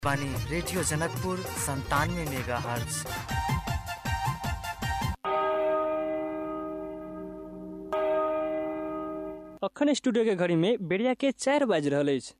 बानी रेडियो जनकपुर संतानवे mega hertz अखन स्टूडियो के घड़ी में बेड़िया के चारि बाजि रहल अछि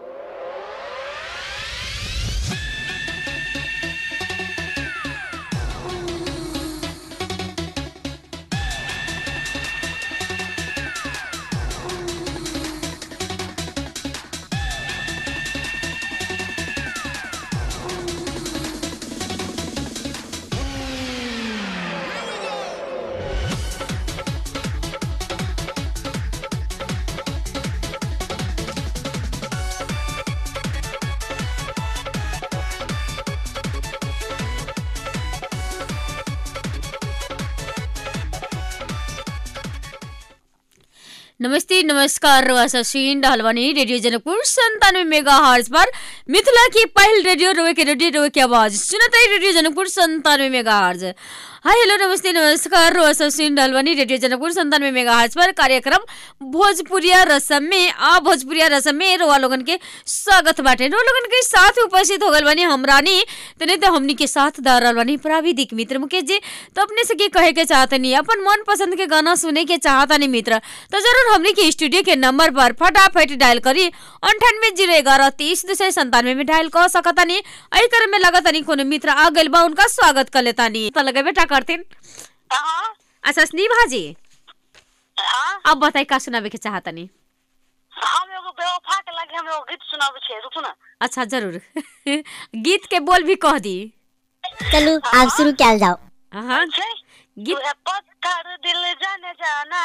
नमस्ते नमस्कार रवा सुन रहल बानी रेडियो जनकपुर संतानवे मेगा हर्ज पर मिथिला की पहल रेडियो रोए के रेडियो रोए के आवाज सुनत है रेडियो जनकपुर संतानवे मेगा हर्ज हाय हेलो नमस्ते नमस्कार रवा सुन रहल बानी रेडियो जनकपुर संतानवे मेगा हर्ज पर कार्यक्रम भोजपुरिया रसम में आ भोजपुरिया रसम में रोआ लोगन के स्वागत बाटे रो लोगन के साथ उपस्थित हो गल बानी हमरानी तने तो हमनी के साथ दा रहल बानी प्राविधिक मित्र मुकेश जी तो अपने से की कहे के चाहतनी अपन मन पसंद के गाना सुने के चाहतनी मित्र तो जरूर हमने के स्टूडियो के नंबर पर फटाफट डायल करी अंठानवे जीरो ग्यारह तीस दो सौ संतानवे में डायल कर सकतानी एही क्रम में लगतानी कोनो मित्र आ गइल बा उनका स्वागत कर लेतानी तो लगे बेटा करतीन हाँ अच्छा स्नेहा जी हाँ अब बताई का सुनावे के चाहतनी हम एगो बेवफा के लगे हम एगो गीत सुनाबे छे रुकू ना अच्छा जरूर गीत के बोल भी कह दी चलो आप शुरू क्या जाओ हाँ छे गीत तू है पत्थर दिल जाने जाना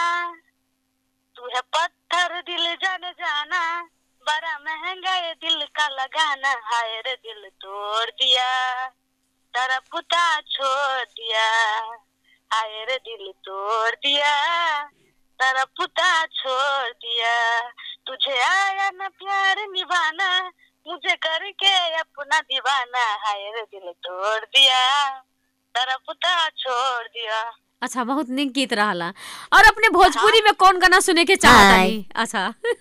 तू है पत्थर दिल जाने जाना बड़ा महंगा ये दिल का लगाना हाय रे दिल तोड़ दिया तेरा पुता छोड़ दिया हाय रे दिल तोड़ दिया तेरा पुता छोड़ दिया तुझे आया न प्यार निभाना मुझे करके अपना दीवाना हाय रे दिल तोड़ दिया तेरा पुता छोड़ दिया अच्छा बहुत निक गीत रहला और अपने भोजपुरी में कौन गाना सुने के चाहतनी अच्छा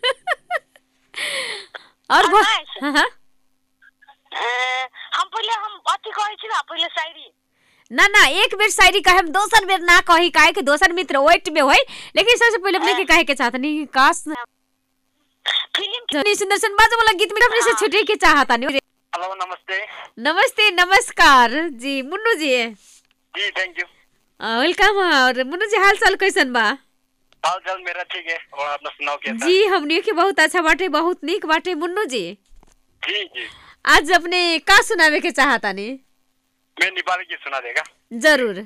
और भो... हाँ, हाँ, हाँ। ए, हम पहले हम अथी कहै छी ना पहले शायरी ना ना एक बेर शायरी कहे हम दोसर बेर ना कही काहे कि दोसर मित्र वेट में होई लेकिन सबसे पहले अपने के कहे के चाहतनी कि काश फिल्म के इतनी सुंदर सन बाजू वाला गीत में अपने से छुटे के चाहतनी हेलो नमस्ते नमस्ते नमस्कार जी मुन्नू जी जी थैंक यू वेलकम और मुन्नू जी हाल चाल कैसन बा हाल चाल मेरा ठीक है और अपना सुनाओ कैसा जी हमनी के बहुत अच्छा बाटे बहुत निक बाटे मुन्नू जी जी जी आज अपने का सुनावे के चाहतानी मैं नेपाली गीत सुना देगा जरूर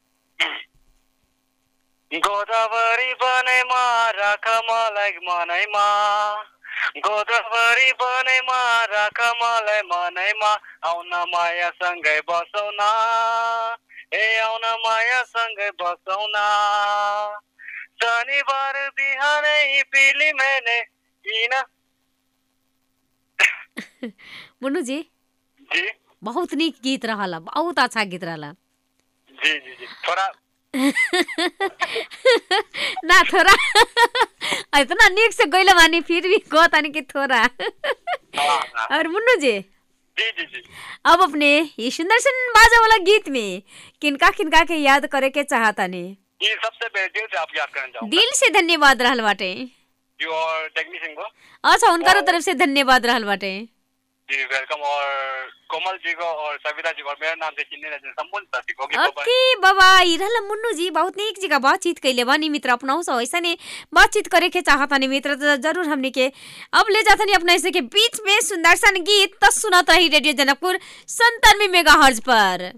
गोदावरी बनैमा राख मलाई मनैमा गोदावरी बनैमा राख मलाई मनैमा आउन माया सँगै बसौ न ए आउन माया सँगै बसौ न शनिबार बिहानै पिली मैंने किन मुन्नू जी जी बहुत निक गीत रहला बहुत अच्छा गीत रहला जी जी जी थोड़ा ना थोड़ा इतना निक से गइल बानी फिर भी कहतानी कि थोड़ा हाँ, हाँ। और मुन्नू जी जी जी जी अब अपने ये सुंदर सन बाजा वाला गीत में किनका किनका के याद करे के चाहतानी ये सबसे पहले दिल से आप याद करना चाहूँगा दिल से धन्यवाद रहल बाटे जी और टेक्नीशियन को अच्छा उनका तरफ से धन्यवाद रहल बाटे जी वेलकम और कोमल जी को और सविता जी को और मेरा नाम से चिन्ह रहे संपूर्ण साथी को ओके बाय ओके बाबा ई रहल मुन्नू जी बहुत नीक जगह बातचीत कैले बानी मित्र अपनाऊ से ऐसा ने बातचीत करे के चाहतानी मित्र तो जरूर हमने के अब ले जातनी अपना ऐसे के बीच में सुंदर सन गीत तो सुनत रही रेडियो जनकपुर संतानवे मेगा हर्ज पर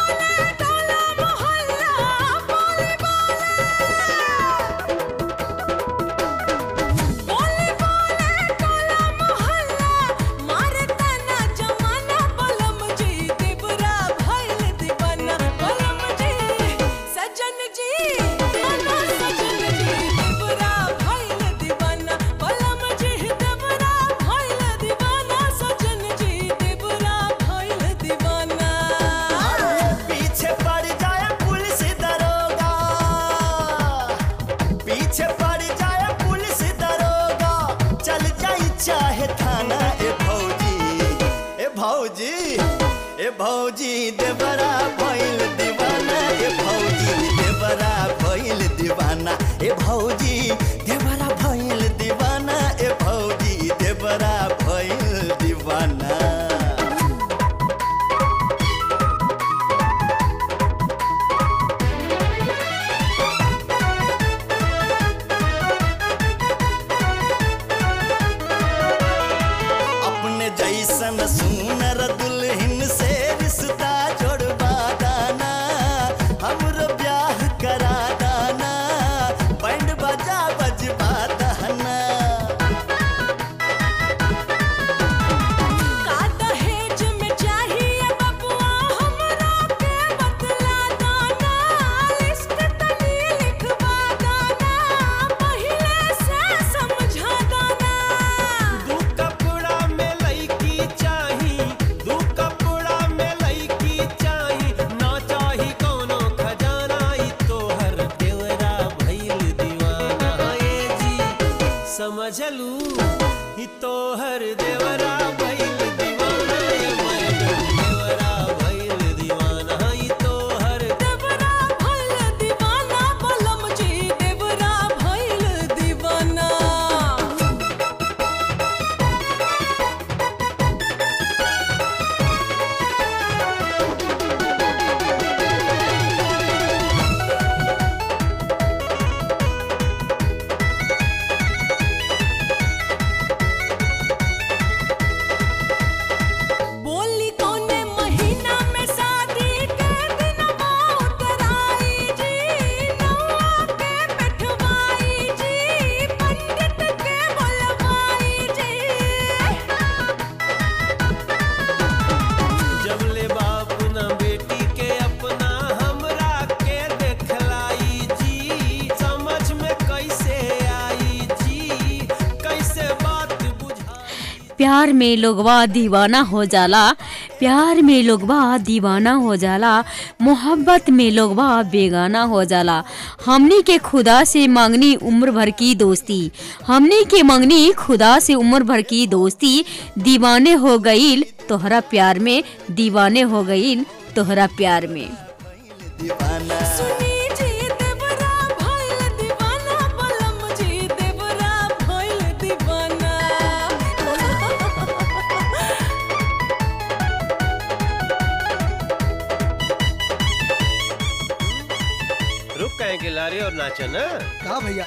बोले बोले टोला मोहल्ला बोले बोले भौजी देवरा भइल दीवाना ए भौजी देवरा भइल दीवाना ए भौजी देवरा भइल दीवाना ए भौजी देवरा भइल दीवाना अपने जैसन सुनर दुल्हन से रिश्ता जोड़वा दाना हमरो ब्याह करा दाना बैंड बजा बजवा दाना का दहेज में चाहिए बबुआ हमरा के बतला दाना लिस्ट तनी लिखवा दाना पहिले से समझा दाना दू कपड़ा में लईकी चाही दू कपड़ा में लईकी चाही ना चाही कोनो खजाना ई तोहर देवरा भइल दीवाना ए जी समझलू ई तोहर देवरा भइल दीवाना ए मैडम देवरा भइल दीवाना ई तोहर देवरा भइल दीवाना बलम जी देवरा भइल दीवाना बोली कौने महीना में शादी के दिनवा उतराई जी नौआ के बैठवाई जी पंडित के बुलवाई जी जब ले बाप न बेटी के अपना हमरा के देखलाई जी समझ में कैसे आई जी कैसे बात बुझाई प्यार में लोगवा दीवाना हो जाला प्यार में लोगवा दीवाना हो जाला मोहब्बत में लोगवा बेगाना हो जाला हमनी के खुदा से मांगनी उम्र भर की दोस्ती हमनी के मांगनी खुदा से उम्र भर की दोस्ती दीवाने हो गईल तोहरा प्यार में दीवाने हो गईल तोहरा प्यार में दीवाना सुनी जी देवरा भइल दीवाना बलम जी देवरा भइल दीवाना रुक कहें के लारे और नाचो ना का भैया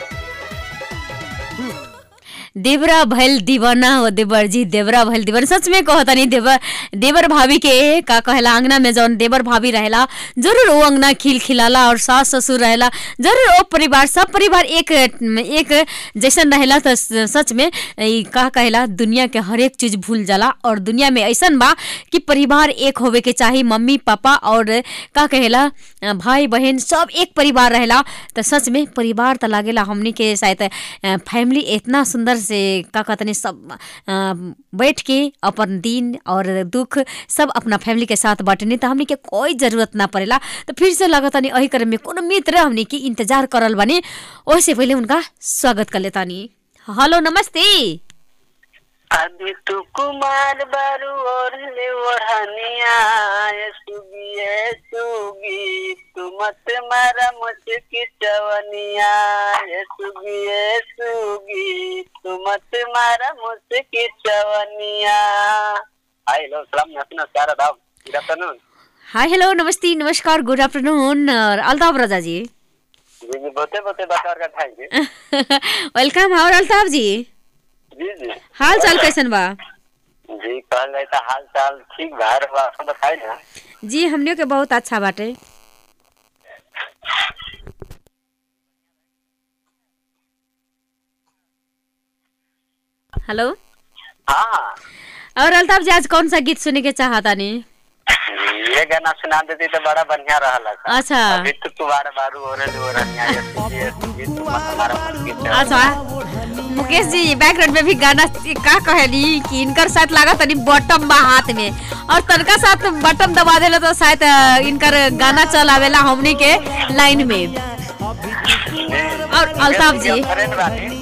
देवरा भइल दीवाना हो देवर जी देवरा भइल दीवाना सच में कहता नहीं देवर देवर भाभी के का कहेला अंगना में जौन देवर भाभी रहेला जरूर वो अंगना खिल खिलाला और सास ससुर रहेला जरूर वो परिवार सब परिवार एक एक जैसन रहेला तो सच में ई का कहेला दुनिया के हर एक चीज भूल जाला और दुनिया में ऐसन बा कि परिवार एक होवे के चाही मम्मी पापा और का कहेला भाई बहन सब एक परिवार रहेला तो सच में परिवार त लागेला हमनी के शायद फैमिली इतना सुंदर से का कहतनी सब अ, बैठ के अपन दिन और दुख सब अपना फैमिली के साथ बांटनी तो हमनी के कोई जरूरत ना पड़ेला तो फिर से लगतानी अही क्रम में कोनो मित्र हमनी के इंतजार करल बानी ओसे पहले उनका स्वागत कर लेतानी हेलो नमस्ते अभी तू कुमार बारू और ले ओढ़निया ए सुगी ए सुगी तू मत मारा मुझकी चवनिया ए सुगी ए सुगी तू मत मारा मुझकी चवनिया हाय हेलो सलाम नमस्कार आदाब गुड आफ्टरनून हाय हेलो नमस्ते नमस्कार गुड आफ्टरनून और अल्ताफ रजा जी जी जी बहुते बहुते बात का थैंक यू वेलकम और अल्ताफ जी जी जी हाल चाल कैसन बा जी कहल जाए तो हाल चाल ठीक बा रहा आपको बताई ना जी हमनियों के बहुत अच्छा बाटे हेलो हाँ और अल्ताफ जी आज कौन सा गीत सुने के चाहता नहीं ये गाना सुना देती तो बड़ा बढ़िया रहला था अच्छा अभी तो तुम्हारे बारू हो रहे हो रनिया ये ये ये तुम्हारा मुश्किल है अच्छा मुकेश जी बैकग्राउंड में भी गाना का कहली कि इनकर साथ लागत तनी बटम बा हाथ में और तनका साथ बटम दबा देला तो शायद अ, इनकर गाना चल आवेला हमनी के लाइन में और अल्ताफ जी फ्रेंड बानी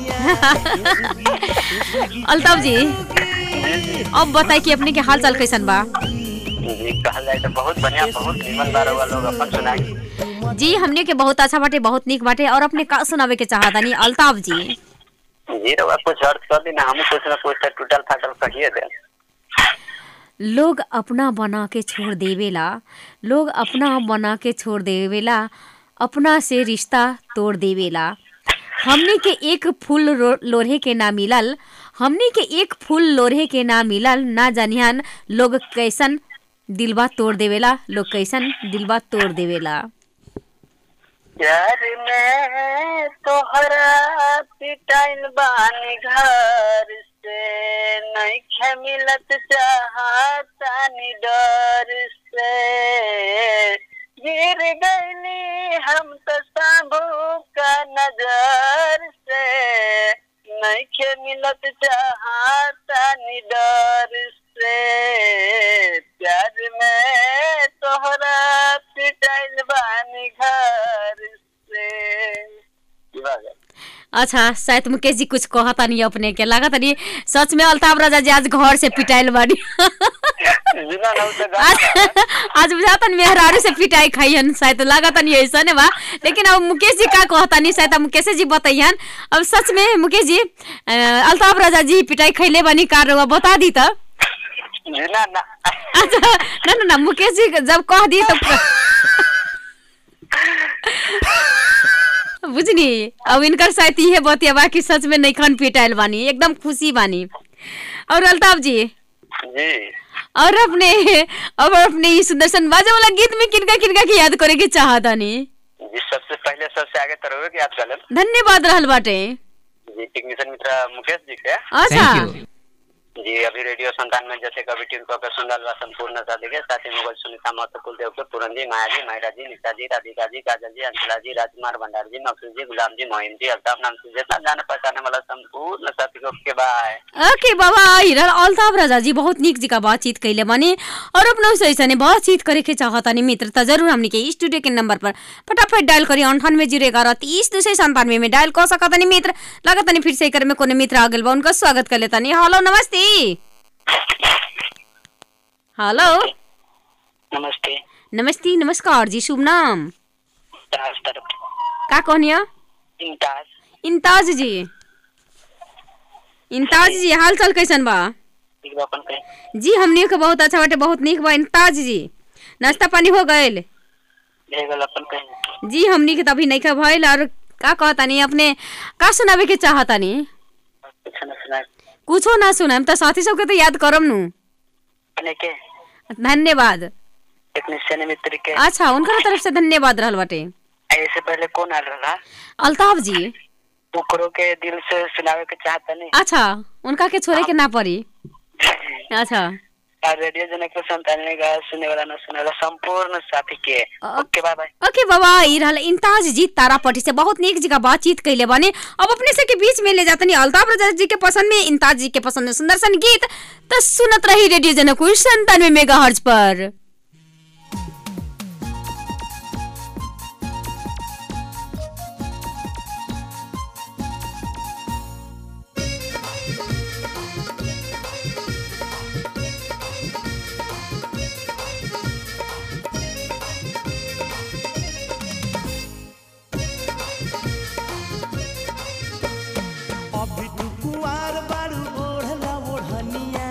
अल्ताफ जी अब बताई कि अपने के हाल चाल कैसन बा जी कहल जाए तो बहुत बढ़िया बहुत निमन बार हुआ लोग अपन सुनाई जी हमने के बहुत अच्छा बाटे बहुत निक बाटे और अपने का सुनावे के चाहतानी अल्ताफ जी जी रहुआ कुछ अर्थ कर दी ना हम कुछ ना कुछ तो टूटल फाटल कहिए दे लोग अपना बना के छोड़ देवेला लोग अपना बना के छोड़ देवेला अपना से रिश्ता तोड़ देवेला हमने के एक फूल रो- लोरहे के ना मिलल हमने के एक फूल लोरहे के ना मिलल ना जानियान लोग कैसन दिलबा तोड़ देवेला लोग कैसन दिलबा तोड़ देवेला प्यार में तोहरा पिटाइल बानी घर से नहीं खे मिलत चाहतानी डर से गिर गईली हम तो सांभू का नजर से नहीं खे मिलत चाहतानी डर से प्यार में तोहरा पिटाइल बानी घर से की बात है? अच्छा शायद मुकेश जी कुछ कहता नहीं अपने के लागत नहीं सच में अल्ताफ राजा जी आज घर से पिटाइल बाड़ी बिना ना उसे गाना आज आज बुझाता नहीं मेहरारू से पिटाई खाइहन शायद लागत नहीं ऐसा ने बा लेकिन अब मुकेश जी का कहता नहीं शायद अब मुकेश जी बताइहन अब सच में मुकेश जी अ, अल्ताफ राजा जी पिटाई खैले बानी कार रहुआ बता दी तो बिना ना अच्छा ना ना ना मुकेश जी जब कह दी तो बुझनी अब इनकर शायद इहे बतिया बा कि सच में नहीं खान पिटाइल बानी एकदम खुशी बानी और अल्ताफ जी जी और अपने और अपने ई सुदर्शन बाजा वाला गीत में किनका किनका के याद करे के चाहतानी जी सबसे पहले सबसे आगे तरह की याद कर धन्यवाद रहल बाटे जी टेक्नीशियन मित्र मुकेश जी के अच्छा जी अभी रेडियो संतान में जैसे कभी टीम को सुंदर व संपूर्ण शादी के साथ ही मुगल सुनीता महतो कुलदेव के पूरन जी माया जी मायरा जी निशा जी राधिका जी काजल जी अंशला जी राजकुमार भंडार जी मकसूद जी गुलाम जी मोहिम जी अल्ताफ नाम से जितना जाने पहचाने वाला संपूर्ण साथी को के बाय ओके बाबा हिरल अल्ताफ राजा जी बहुत निक जी का बातचीत कैले बने और अपना से ऐसा बातचीत करे के चाहतानी मित्र त जरूर हमने के स्टूडियो के नंबर पर फटाफट डायल करी अंठानवे जीरो ग्यारह तीस दो सौ संतानवे में डायल कर सकतानी मित्र लगतानी फिर से कर में कोनो मित्र आ गइल बा उनका स्वागत कर लेतानी हेलो नमस्ते हेलो नमस्ते नमस्ते नमस्कार जी शुभ नाम ताज तरफ का कहनिया इम्ताज इंताज जी इंताज जी हाल चाल कैसन बा ठीक बा अपन कहीं जी हमने के बहुत अच्छा बाटे बहुत निक बा इंताज जी नाश्ता पानी हो गइल भेगल अपन कहीं जी हमनी के तो अभी नहीं भइल और का कहतानी अपने का सुनावे के चाहतानी कुछ न सुना कुछो ना सुनाम तो साथी सबके तो याद करम नु अपने के धन्यवाद टेक्नीशियन मित्र के अच्छा उनका तरफ से धन्यवाद रहल बाटे ऐसे पहले कौन आ रहा अल्ताफ जी ओकरो के दिल से सुनावे के चाहता नहीं अच्छा उनका के छोड़े के ना पड़ी अच्छा और रेडियो जनक के संतानने का सुने वाला न सुने वाला संपूर्ण साथी के ओके बाय बाय ओके बाबा ई रहल इंताज जी तारापट्टी से बहुत नीक जगह बातचीत कैले बने अब अपने से के बीच में ले जातनी अल्ताफ राजा जी के पसंद में इंताज जी के पसंद में सुंदर सन गीत तो सुनत रही रेडियो जनकपुर संतानवे मेगा पर अभी तू कुआर बारू ओढ़ला ओढ़निया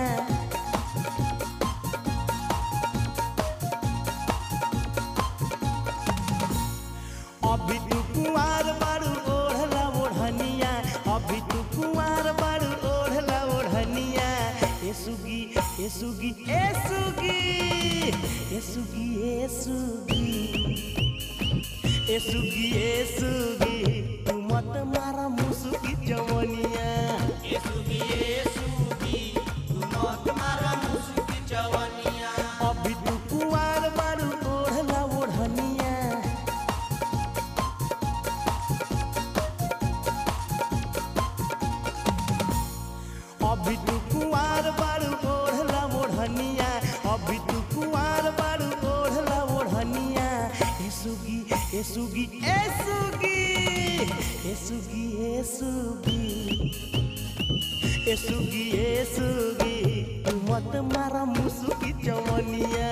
अभी तू कुआर बारू ओढ़ला ओढ़निया अभी तू कुआर बारू ओढ़ला ओढ़निया ए सुगी ए सुगी ए सुगी ए सुगी ए सुगी ए सुगी ए सुगी तू मत मारा मुसुकी जवनिया ए सुगी ए सुगी तू मत मारा मुसुकी जवनिया अभी तू कुआर बारू ओढ़ला ओढ़निया अभी तू कुआर बारू ओढ़ला ओढ़निया अभी तू कुआर बारू ओढ़ला ओढ़निया ए सुगी ए सुगी ए सुगी ए सुगी ए सुगी ए ए सुगी ए सुगी तू मत मारा मुसुकी चवनिया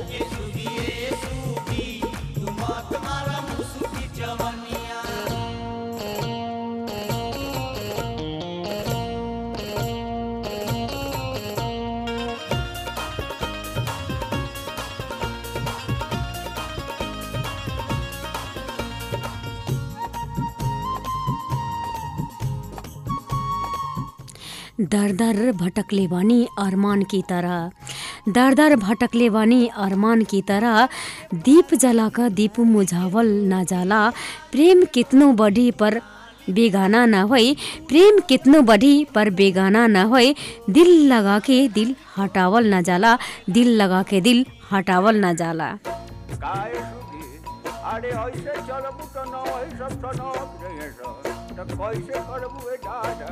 दर दर भटकले बानी अरमान की तरह दर दर भटकले बानी अरमान की तरह दीप जलाकर दीप मुझावल ना जाला प्रेम कितनो बढ़ी पर बेगाना ना होई प्रेम कितनो बढ़ी पर बेगाना ना होई दिल लगा के दिल हटावल ना जाला दिल लगा के दिल हटावल ना जाला काय सुगी अरे ऐसे चलबू तो न वही सब सनक रहे तो कैसे करबू ए दादा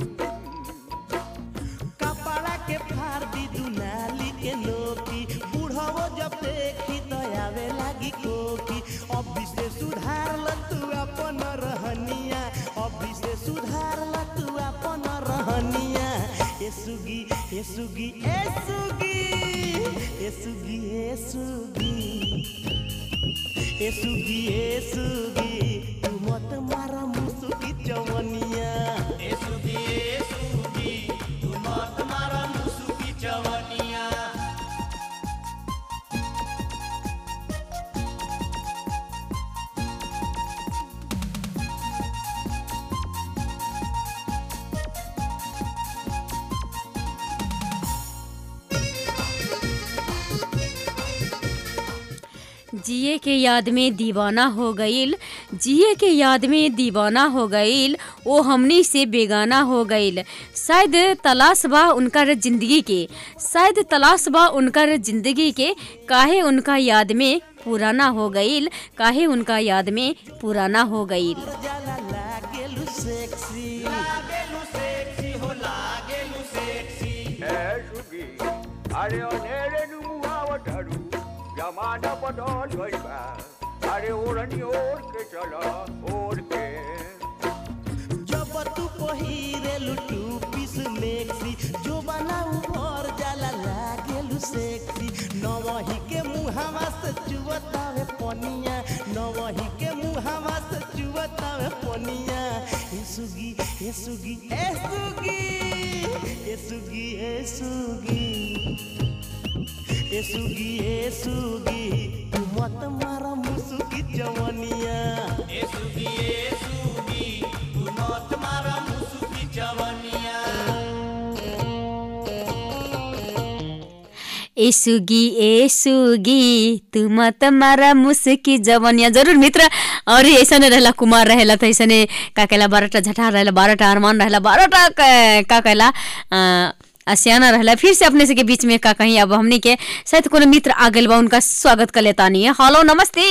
कपड़ा के फाड़ दी दुनाली के नोकी बुढ़ावो जब देखी तो आवे लागी कोकी अभी से सुधार ल तू अपन रहनिया अभी से सुधार ल तू अपन रहनिया ए सुगी ए सुगी ए सुगी ए सुगी ए सुगी ए सुगी ए सुगी तू मत मारा मुसुकी चवनिया ए सुगी ए सुगी तू मत मारा मुसुकी चवनिया जिए के याद में दीवाना हो गईल जिए के याद में दीवाना हो गईल वो हमनी से बेगाना हो गईल शायद तलाश बा उनकर जिंदगी के शायद तलाश बा उनकर जिंदगी के काहे उनका याद में पुराना हो गईल काहे उनका याद में पुराना हो गईल जाला लागेलु सेक्सी लागेलु सेक्सी हो लागेलु सेक्सी ए सुगी अरे अनेरे नु मुहावतारू जमाना बदल गइल बा अरे ओरनी ओर के चला ओर के जब तू पहिरेलु टू पीस मेक्सी जो बनाऊ भर जाला लागेलु सेक्सी नवही के मुहावा से चुवतावे पनिया नवही के मुहावा से चुवतावे पनिया ए सुगी ए सुगी ए सुगी ए सुगी ए सुगी ए सुगी ए सुगी तू मत मारा मुसुकी जवनिया ए सुगी ए सुगी तू मत मारा मुसुकी जवनिया ए सुगी ए सुगी तू मत मारा मुस्की जवनिया जरूर मित्र और ऐसा रहेला कुमार रहेला तो ऐसा का कहला बारह झठा रहेला बारह अरमान रहेला बारह का कहला अ, आसियाना रहला फिर से अपने से के बीच में का कहीं अब हमनी के शायद कोनो मित्र आ गइल बा उनका स्वागत कर लेता नहीं है हेलो नमस्ते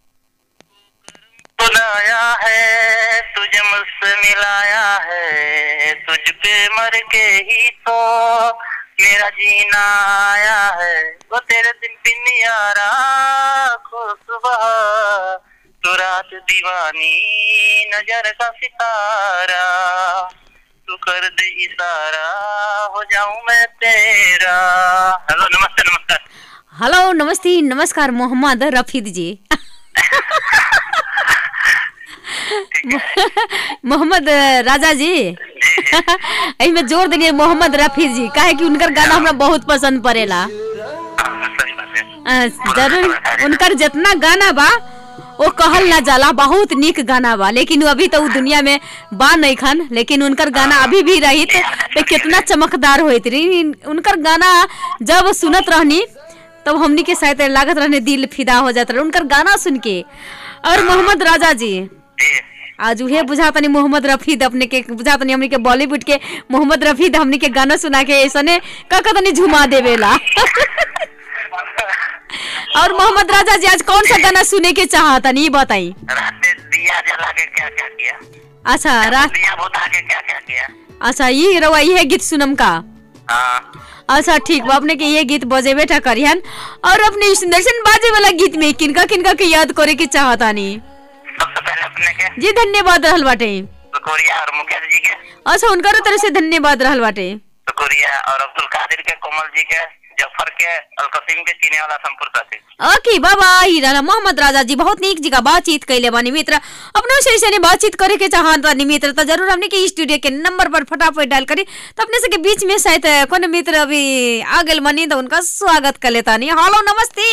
बुलाया है तुझे मुझसे मिलाया है तुझ पे मर के ही तो मेरा जीना आया है वो तेरे दिन बिन यारा खो सुबह तू रात दीवानी नजर का सितारा तू कर दे इशारा हो जाऊं मैं तेरा हेलो नमस्ते नमस्कार हेलो नमस्ते नमस्कार मोहम्मद रफीद जी मोहम्मद राजा जी एही में जोर देलिए मोहम्मद रफीद जी काहे कि उनकर गाना हमरा बहुत पसंद पड़ेला सही बात है अ, जरूर उनकर जितना गाना बा वो कहल ना जाला बहुत निक गाना बा लेकिन वो अभी तो उ दुनिया में बा नहीं खन लेकिन उनकर गाना अभी भी रही तो कितना चमकदार होइत रही उनकर गाना जब सुनत रहनी तब हमनी के शायद लागत रहने दिल फिदा हो जात रहे उनकर गाना सुन के और मोहम्मद राजा जी आज उहे बुझातनी मोहम्मद रफीद अपने के बुझातनी हमनी के बॉलीवुड के मोहम्मद रफीद हमनी के गाना सुना के ऐसने का तनी झुमा देवेला और मोहम्मद राजा जी आज कौन सा गाना सुने के चाहतनी ये बताई रात में दिया जला के क्या क्या किया अच्छा रात दिया बुता के क्या क्या किया अच्छा ये रवा ये गीत सुनम का हाँ अच्छा ठीक बा अपने के ये गीत बजे बेटा करिहन और अपने सुदर्शन बाजे वाला गीत में किनका किनका के याद करे के चाहतानी सबसे पहले अपने के जी धन्यवाद रहल बाटे कोरिया और मुकेश जी के अच्छा उनकर तरफ से धन्यवाद रहल बाटे शुक्रिया और अब्दुल कादिर के कोमल जी के जफर के अलकसीम के चीने वाला संपूर्ण साथी ओके बाबा ही रहला मोहम्मद राजा जी बहुत नीक जगह बातचीत कैले बानी मित्र अपनो से ऐसे बातचीत करे के चाहत बानी मित्र तो जरूर हमने के स्टूडियो के नंबर पर फटाफट डायल करी तो अपने से के बीच में शायद कोनो मित्र अभी आ गए बनी तो उनका स्वागत कर लेता नहीं हेलो नमस्ते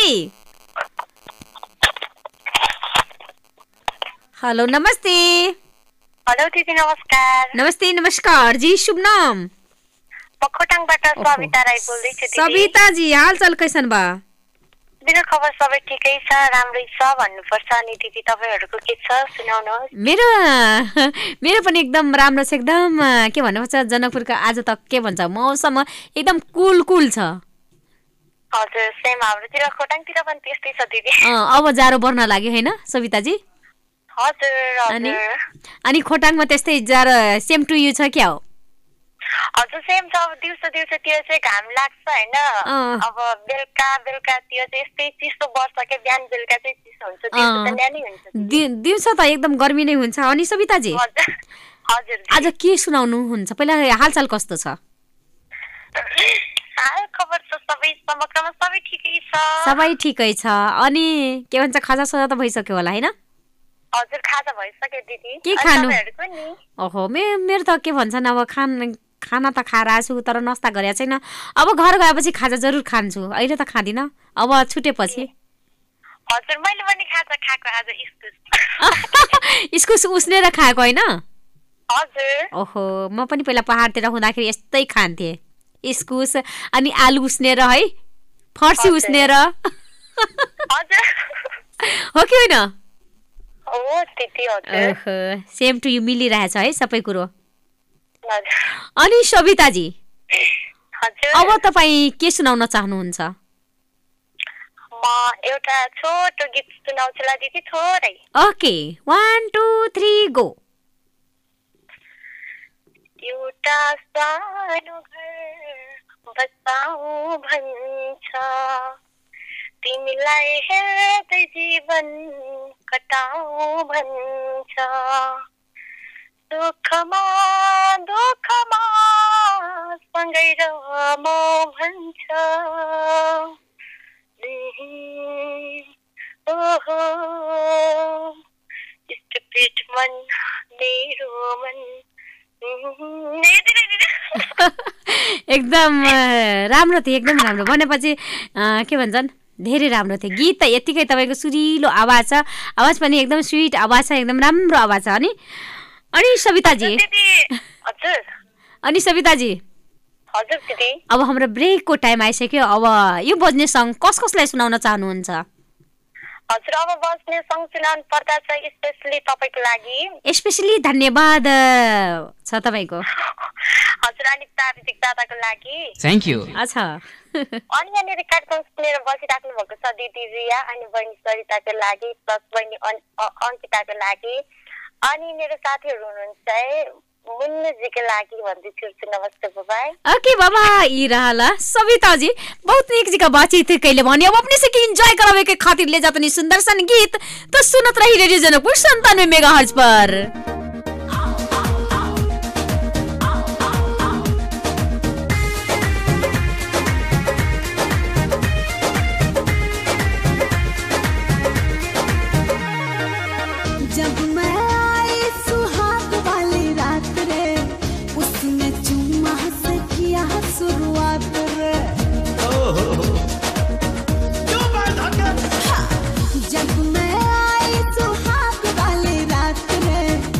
हेलो नमस्ते हेलो दिदी नमस्कार नमस्ते नमस्कार जी शुभ नाम म खोटाङबाट सविता राई बोल्दैछु दिदी सविता जी हाल चाल कैसन बा मेरो खबर सबै ठिकै छ राम्रै छ भन्नुपर्छ अनि दिदी तपाईँहरूको के छ सुनाउनुहोस् मेरो मेरो पनि एकदम राम्रो छ एकदम अ, के भन्नुपर्छ जनकपुरको आज त के भन्छ मौसम एकदम कुल कुल छ हजुर सेम हाम्रोतिर खोटाङतिर पनि त्यस्तै छ दिदी अ, अब जाडो बढ्न लाग्यो होइन सविताजी हजुर अनि हजुर अनि खोटाङमा त्यस्तै जाडो सेम टु यु छ क्या हो हजुर सेम छ अब दिउँसो दिउँसोतिर चाहिँ घाम लाग्छ होइन अँ। अब बेलुका बेलुकातिर चाहिँ यस्तै चिसो बस्छ क्या बिहान बेलुका चाहिँ चिसो हुन्छ दिउँसो त अँ। न्यानै हुन्छ दि- दिउँसो त एकदम गर्मी नै हुन्छ अनि सविताजी हजुर हजुर आज के सुनाउनु हुन्छ पहिला हालचाल कस्तो छ हाल खबर त सबै समग्रमा सबै ठिकै छ सबै ठिकै छ अनि के भन्छ खाजा साजा त भइसक्यो होला होइन हजुर खाजा भइसक्यो दिदी के अनि खानु? तपाईँहरूको नि ओहो मे मेरो त के भन्छन् अब खान खाना त खाएर आएको छु तर नास्ता गरेको छैन अब घर गएपछि खाजा जरुर खान्छु अहिले त खाँदिनँ अब छुटेपछि हजुर मैले पनि खाजा खाएको आज इस्कुस इस्कुस उस्नेर खाएको होइन हजुर ओहो म पनि पहिला पहाडतिर हुँदाखेरि यस्तै खान्थेँ इस्कुस अनि आलु उस्नेर है फर्सी हजुर। उस्नेर हजुर हो कि होइन हो दिदी हजुर ओहो सेम टु यु मिलिरहेछ है सबै कुरो हजुर अनि सविताजी हजुर अब तपाईँ के सुनाउन चाहनुहुन्छ म एउटा छोटो गीत सुनाउँछु ल दिदी थोरै okay one two three go एउटा सानो घर बसाउ भन्छ तिमीलाई हेर्दै जीवन कटाउ भन्छ दुःखमा दुःखमा सँगै रम भन्छ ओहो स्टुपिड मन मेरो मन एकदम अ, राम्रो थियो एकदम राम्रो भनेपछि अ, के भन्छन् धेरै राम्रो थियो गीत त यत्तिकै तपाईँको सुरिलो आवाज छ आवाज पनि एकदम स्विट आवाज छ एकदम राम्रो आवाज छ अनि अनि सविताजी दिदी हजुर अनि सविताजी हजुर दिदी अब हाम्रो ब्रेकको टाइम आइसक्यो अब यो बज्ने सङ्ग कस कसलाई सुनाउन चाहनुहुन्छ हजुर अब बस्ने सङ्ग सुनाउनु पर्दा चाहिँ स्पेसली तपाईँको लागि स्पेसली धन्यवाद अ, छ तपाईँको हजुर अनि प्राविधिक दादाको लागि थ्याङ्क यू अच्छा अनि यहाँनिर कार्यक्रम सुनेर बसिराख्नु भएको छ दिदी रिया अनि बहिनी सरिताको लागि प्लस बहिनी अन- अ- अङ्किताको लागि अनि मेरो साथीहरू हुनुहुन्छ है मुन्नुजीको लागि भन्दै छिर्छु नमस्ते बाबाई ओके बाबा ई रहला सविता जी बहुत नीक जगह बातचीत कैले भने अब अपने से के एंजॉय करावे के खातिर ले जातनी सुंदर सन गीत तो सुनत रही रेडियो जनकपुर संतानवे मेगा पर जब मैं आई सुहाग वाली रात रे उसने चुम्मा से किया शुरुआत रे हाँ, जब मैं आई सुहाग वाली रात रे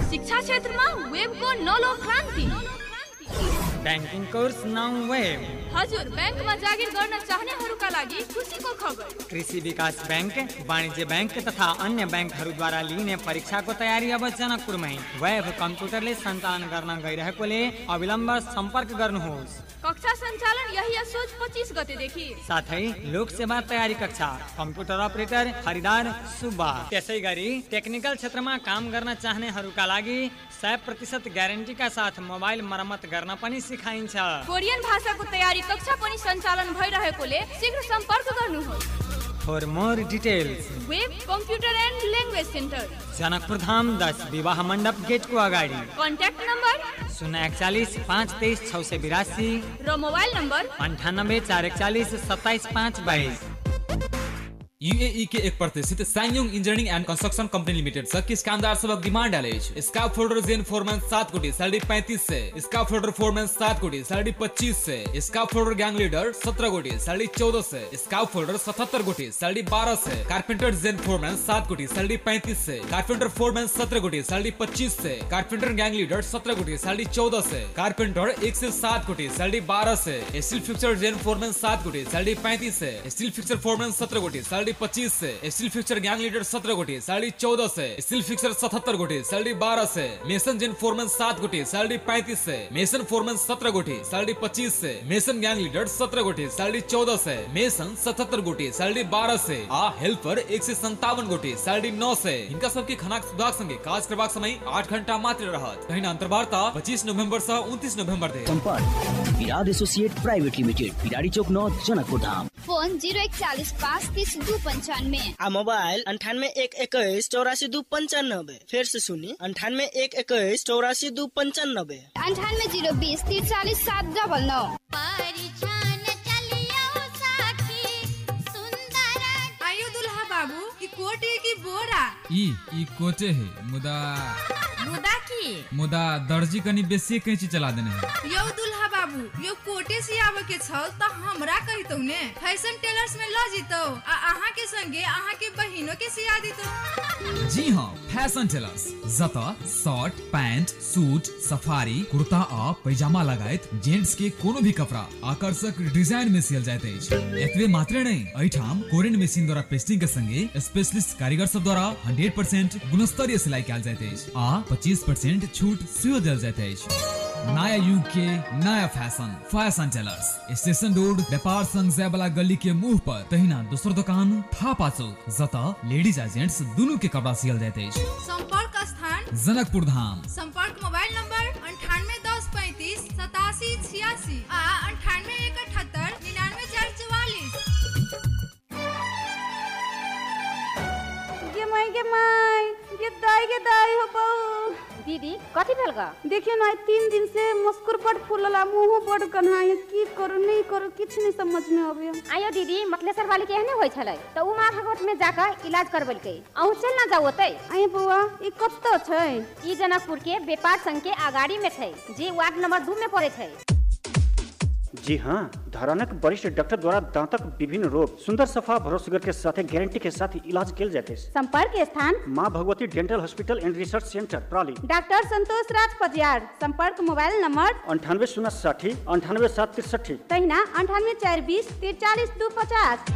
शिक्षा क्षेत्रमा वेबको नलो क्रान्ति ब्याङ्किङ कोर्स नाउ वेब हजुर ब्याङ्कमा जागिर गर्न चाहनेहरूका लागि खुसीको खबर कृषि विकास ब्याङ्क वाणिज्य ब्याङ्क तथा अन्य ब्याङ्कहरूद्वारा लिइने परीक्षाको तयारी अब जनकपुरमै वेब कम्प्युटरले सञ्चालन गर्न गइरहेकोले अविलम्ब सम्पर्क गर्नुहोस् कक्षा सञ्चालन यही असोज पच्चिस गतेदेखि साथै लोक सेवा तयारी कक्षा कम्प्युटर अपरेटर खरिदार सुब्बा त्यसै गरी टेक्निकल क्षेत्रमा काम गर्न चाहनेहरूका लागि सय प्रतिशत ग्यारेन्टीका साथ मोबाइल मर्मत गर्न पनि सिकाइन्छ कोरियन भाषाको तयारी कक्षा पनि सञ्चालन भइरहेकोले शीघ्र सम्पर्क गर्नुहोस् for more details web computer and language centre Janakpur Dham दस विवाह मण्डप गेटको अगाडि कन्ट्याक्ट नम्बर शून्य एकचालिस पाँच तेइस छ सय बिरासी र मोबाइल नम्बर अन्ठानब्बे चार एकचालिस सत्ताइस पाँच बाइस यूएई के एक प्रतिष्ठित SsangYong engineering and construction company limited से किस कामदार सबक डिमांड डाले स्काफ फोल्डर जेन फोरमैन सात कोटी सैलरी पैंतीस से स्काफ फोल्डर फोरमैन सात कोटी सैलरी पच्चीस से स्काफ फोल्डर गैंग लीडर सत्रह कोटी सैलरी चौदह से स्काफ फोल्डर सतहत्तर कोटी सैलरी बारह से कारपेंटर जेन फोरमैन सात कोटी सैलरी पैंतीस से कारपेंटर फोरमैन सत्रह कोटी सैलरी पच्चीस से कारपेंटर गैंग लीडर सत्रह कोटी सैलरी चौदह से कारपेंटर एक से सात कोटी सैलरी बारह से स्टील फिक्सर जेन फोरमैन सात कोटी सैलरी पैंतीस से स्टील फिक्सर फोरमैन सत्रह कोटी सैलरी पच्चीस से स्टील फिक्सर गैंग लीडर सत्रह कोटी सैलरी चौदह से स्टील फिक्सर सतहत्तर कोटी सैलरी बारह से मेसन जेन फोरमैन सात कोटी सैलरी पैंतीस से मेसन फोरमैन सत्रह कोटी सैलरी पच्चीस से मेसन गैंग लीडर सत्रह कोटी सैलरी चौदह से मेसन सतहत्तर कोटी सैलरी बारह से आ हेल्पर एक से संतावन कोटी सैलरी नौ से इनका सबके खनाक सुधार संगे काज करबाक समय आठ घंटा मात्र रहत तहिना अंतर्वार्ता पच्चीस नवंबर से उनतीस नवंबर धरि संपर्क विराट एसोसिएट प्राइवेट लिमिटेड बिराड़ी चौक नौ जनकपुर धाम फोन जीरो इकचालीस पाँच तीस दू पंचानवे आ मोबाइल अंठानवे एक इक्कीस चौरासी दू पंचानबे फिर से सुनी अंठानवे एक इक्कीस चौरासी दू पंचानबे अंठानवे जीरो बीस तिरचालीस सात डबल नौ आयो दुल्हा बाबू ई कोटी की बोरा ई ई कोचे है मुदा मुदा की मुदा दर्जी कनी बेसी कैंची चला देने है यो दुल्हा बाबू यो कोटे सियाबे के छल त हमरा कहितौ ने फैशन टेलर्स में ल जितौ आ अहाँ के संगे अहाँ के बहिनो के सिया दितौ जी हाँ फैशन टेलर्स जत शर्ट पैंट सूट सफारी कुर्ता आ पैजामा लगायत जेंट्स के कोनो भी कपड़ा आकर्षक डिजाइन में सियल जाइत अछि एतबे मात्र नहीं एहिठाम कोरियन मशीन द्वारा पेस्टिंग के संगे स्पेशलिस्ट कारीगर सब द्वारा 100% गुणस्तरीय सिलाई कैल जाइत अछि आ 25% छूट सेहो देल जाइत अछि नया युग के नया fashion fashion tailors station road व्यापार संघ जयबला गली के मुंह पर तहिना दोसर दुकान थापा चौक जता लेडीज आ जेंट्स दोनों के कपड़ा सियल जाइत अछि संपर्क स्थान जनकपुर धाम संपर्क मोबाइल नंबर अंठानवे दस पैंतीस सतासी छियासी आ अंठानवे एक अठहत्तर निन्यानवे चार चौवालीस गे माई गे माई गे दाई गे दाई हो बहू दीदी कथी भेल गा देखियो ना तीन दिन से मुस्कुर बड़ फूलला मुंह बड़ कन्हाई की करू नहीं करू किछ नहीं समझ में आवे आयो दीदी मतलेसर वाली के एहने होय छलै त उ माँ भगवत में जाकर इलाज करबलकै अहू चल ना जाओ ओतै आये बउआ ई कत्तो छै ई जनकपुर के व्यापार संघ के अगाड़ी में छै जे वार्ड नंबर दू में पड़े छै जी हाँ धरानक वरिष्ठ डॉक्टर द्वारा दांतक विभिन्न रोग सुंदर सफा भरोसेगर के साथ गारंटी के साथ इलाज किया जाते हैं संपर्क स्थान Maa Bhagwati dental hospital and research centre प्राली डॉक्टर संतोष राज पजियार संपर्क मोबाइल नंबर अंठानवे शून्य साठी अंठानवे सात तिरसठी तहिना अंठानवे चार बीस तिरचालीस दू पचास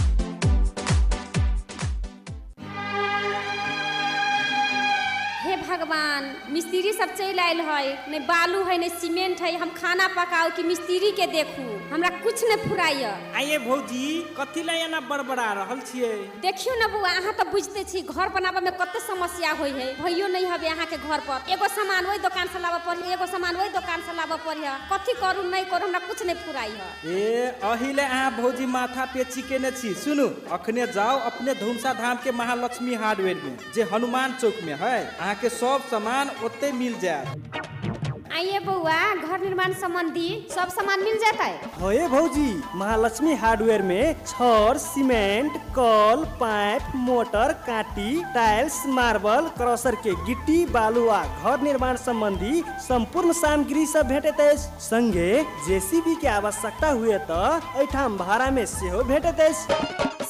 हे भगवान मिस्त्री सब चल आयल है नहीं बालू है नहीं सीमेंट है हम खाना पकाओ कि मिस्त्री के देखू हमरा कुछ नहीं फुराइय आइए भौजी कथी ला एना बड़बड़ा रहल छियै देखियो ना बुआ अहाँ तो बुझते छी घर बनाबे में कते समस्या होय है भइयो नहीं हबे अहाँ के घर पर एगो सामान वही दुकान से लाबे पड़ी एगो सामान वही दुकान से लाबे पड़ी कथी करू नहीं करू हमरा कुछ नहीं फुराई है ए अहिले अहाँ भौजी माथा पे चिकेने छी सुनू अखने जाओ अपने धूमसा धाम के महालक्ष्मी हार्डवेयर में जे हनुमान चौक में है अहाँ के सब सामान ओते मिल जाए आइए बउआ घर निर्माण संबंधी सब सामान मिल जाता है होए भौजी महालक्ष्मी हार्डवेयर में छड़ सीमेंट कल पाइप मोटर काटी टाइल्स मार्बल क्रशर के गिट्टी बालू आ घर निर्माण संबंधी संपूर्ण सामग्री सब भेटत अछि संगे जेसीबी के आवश्यकता हुए तो एठाम भाड़ा में सेहो भेटत अछि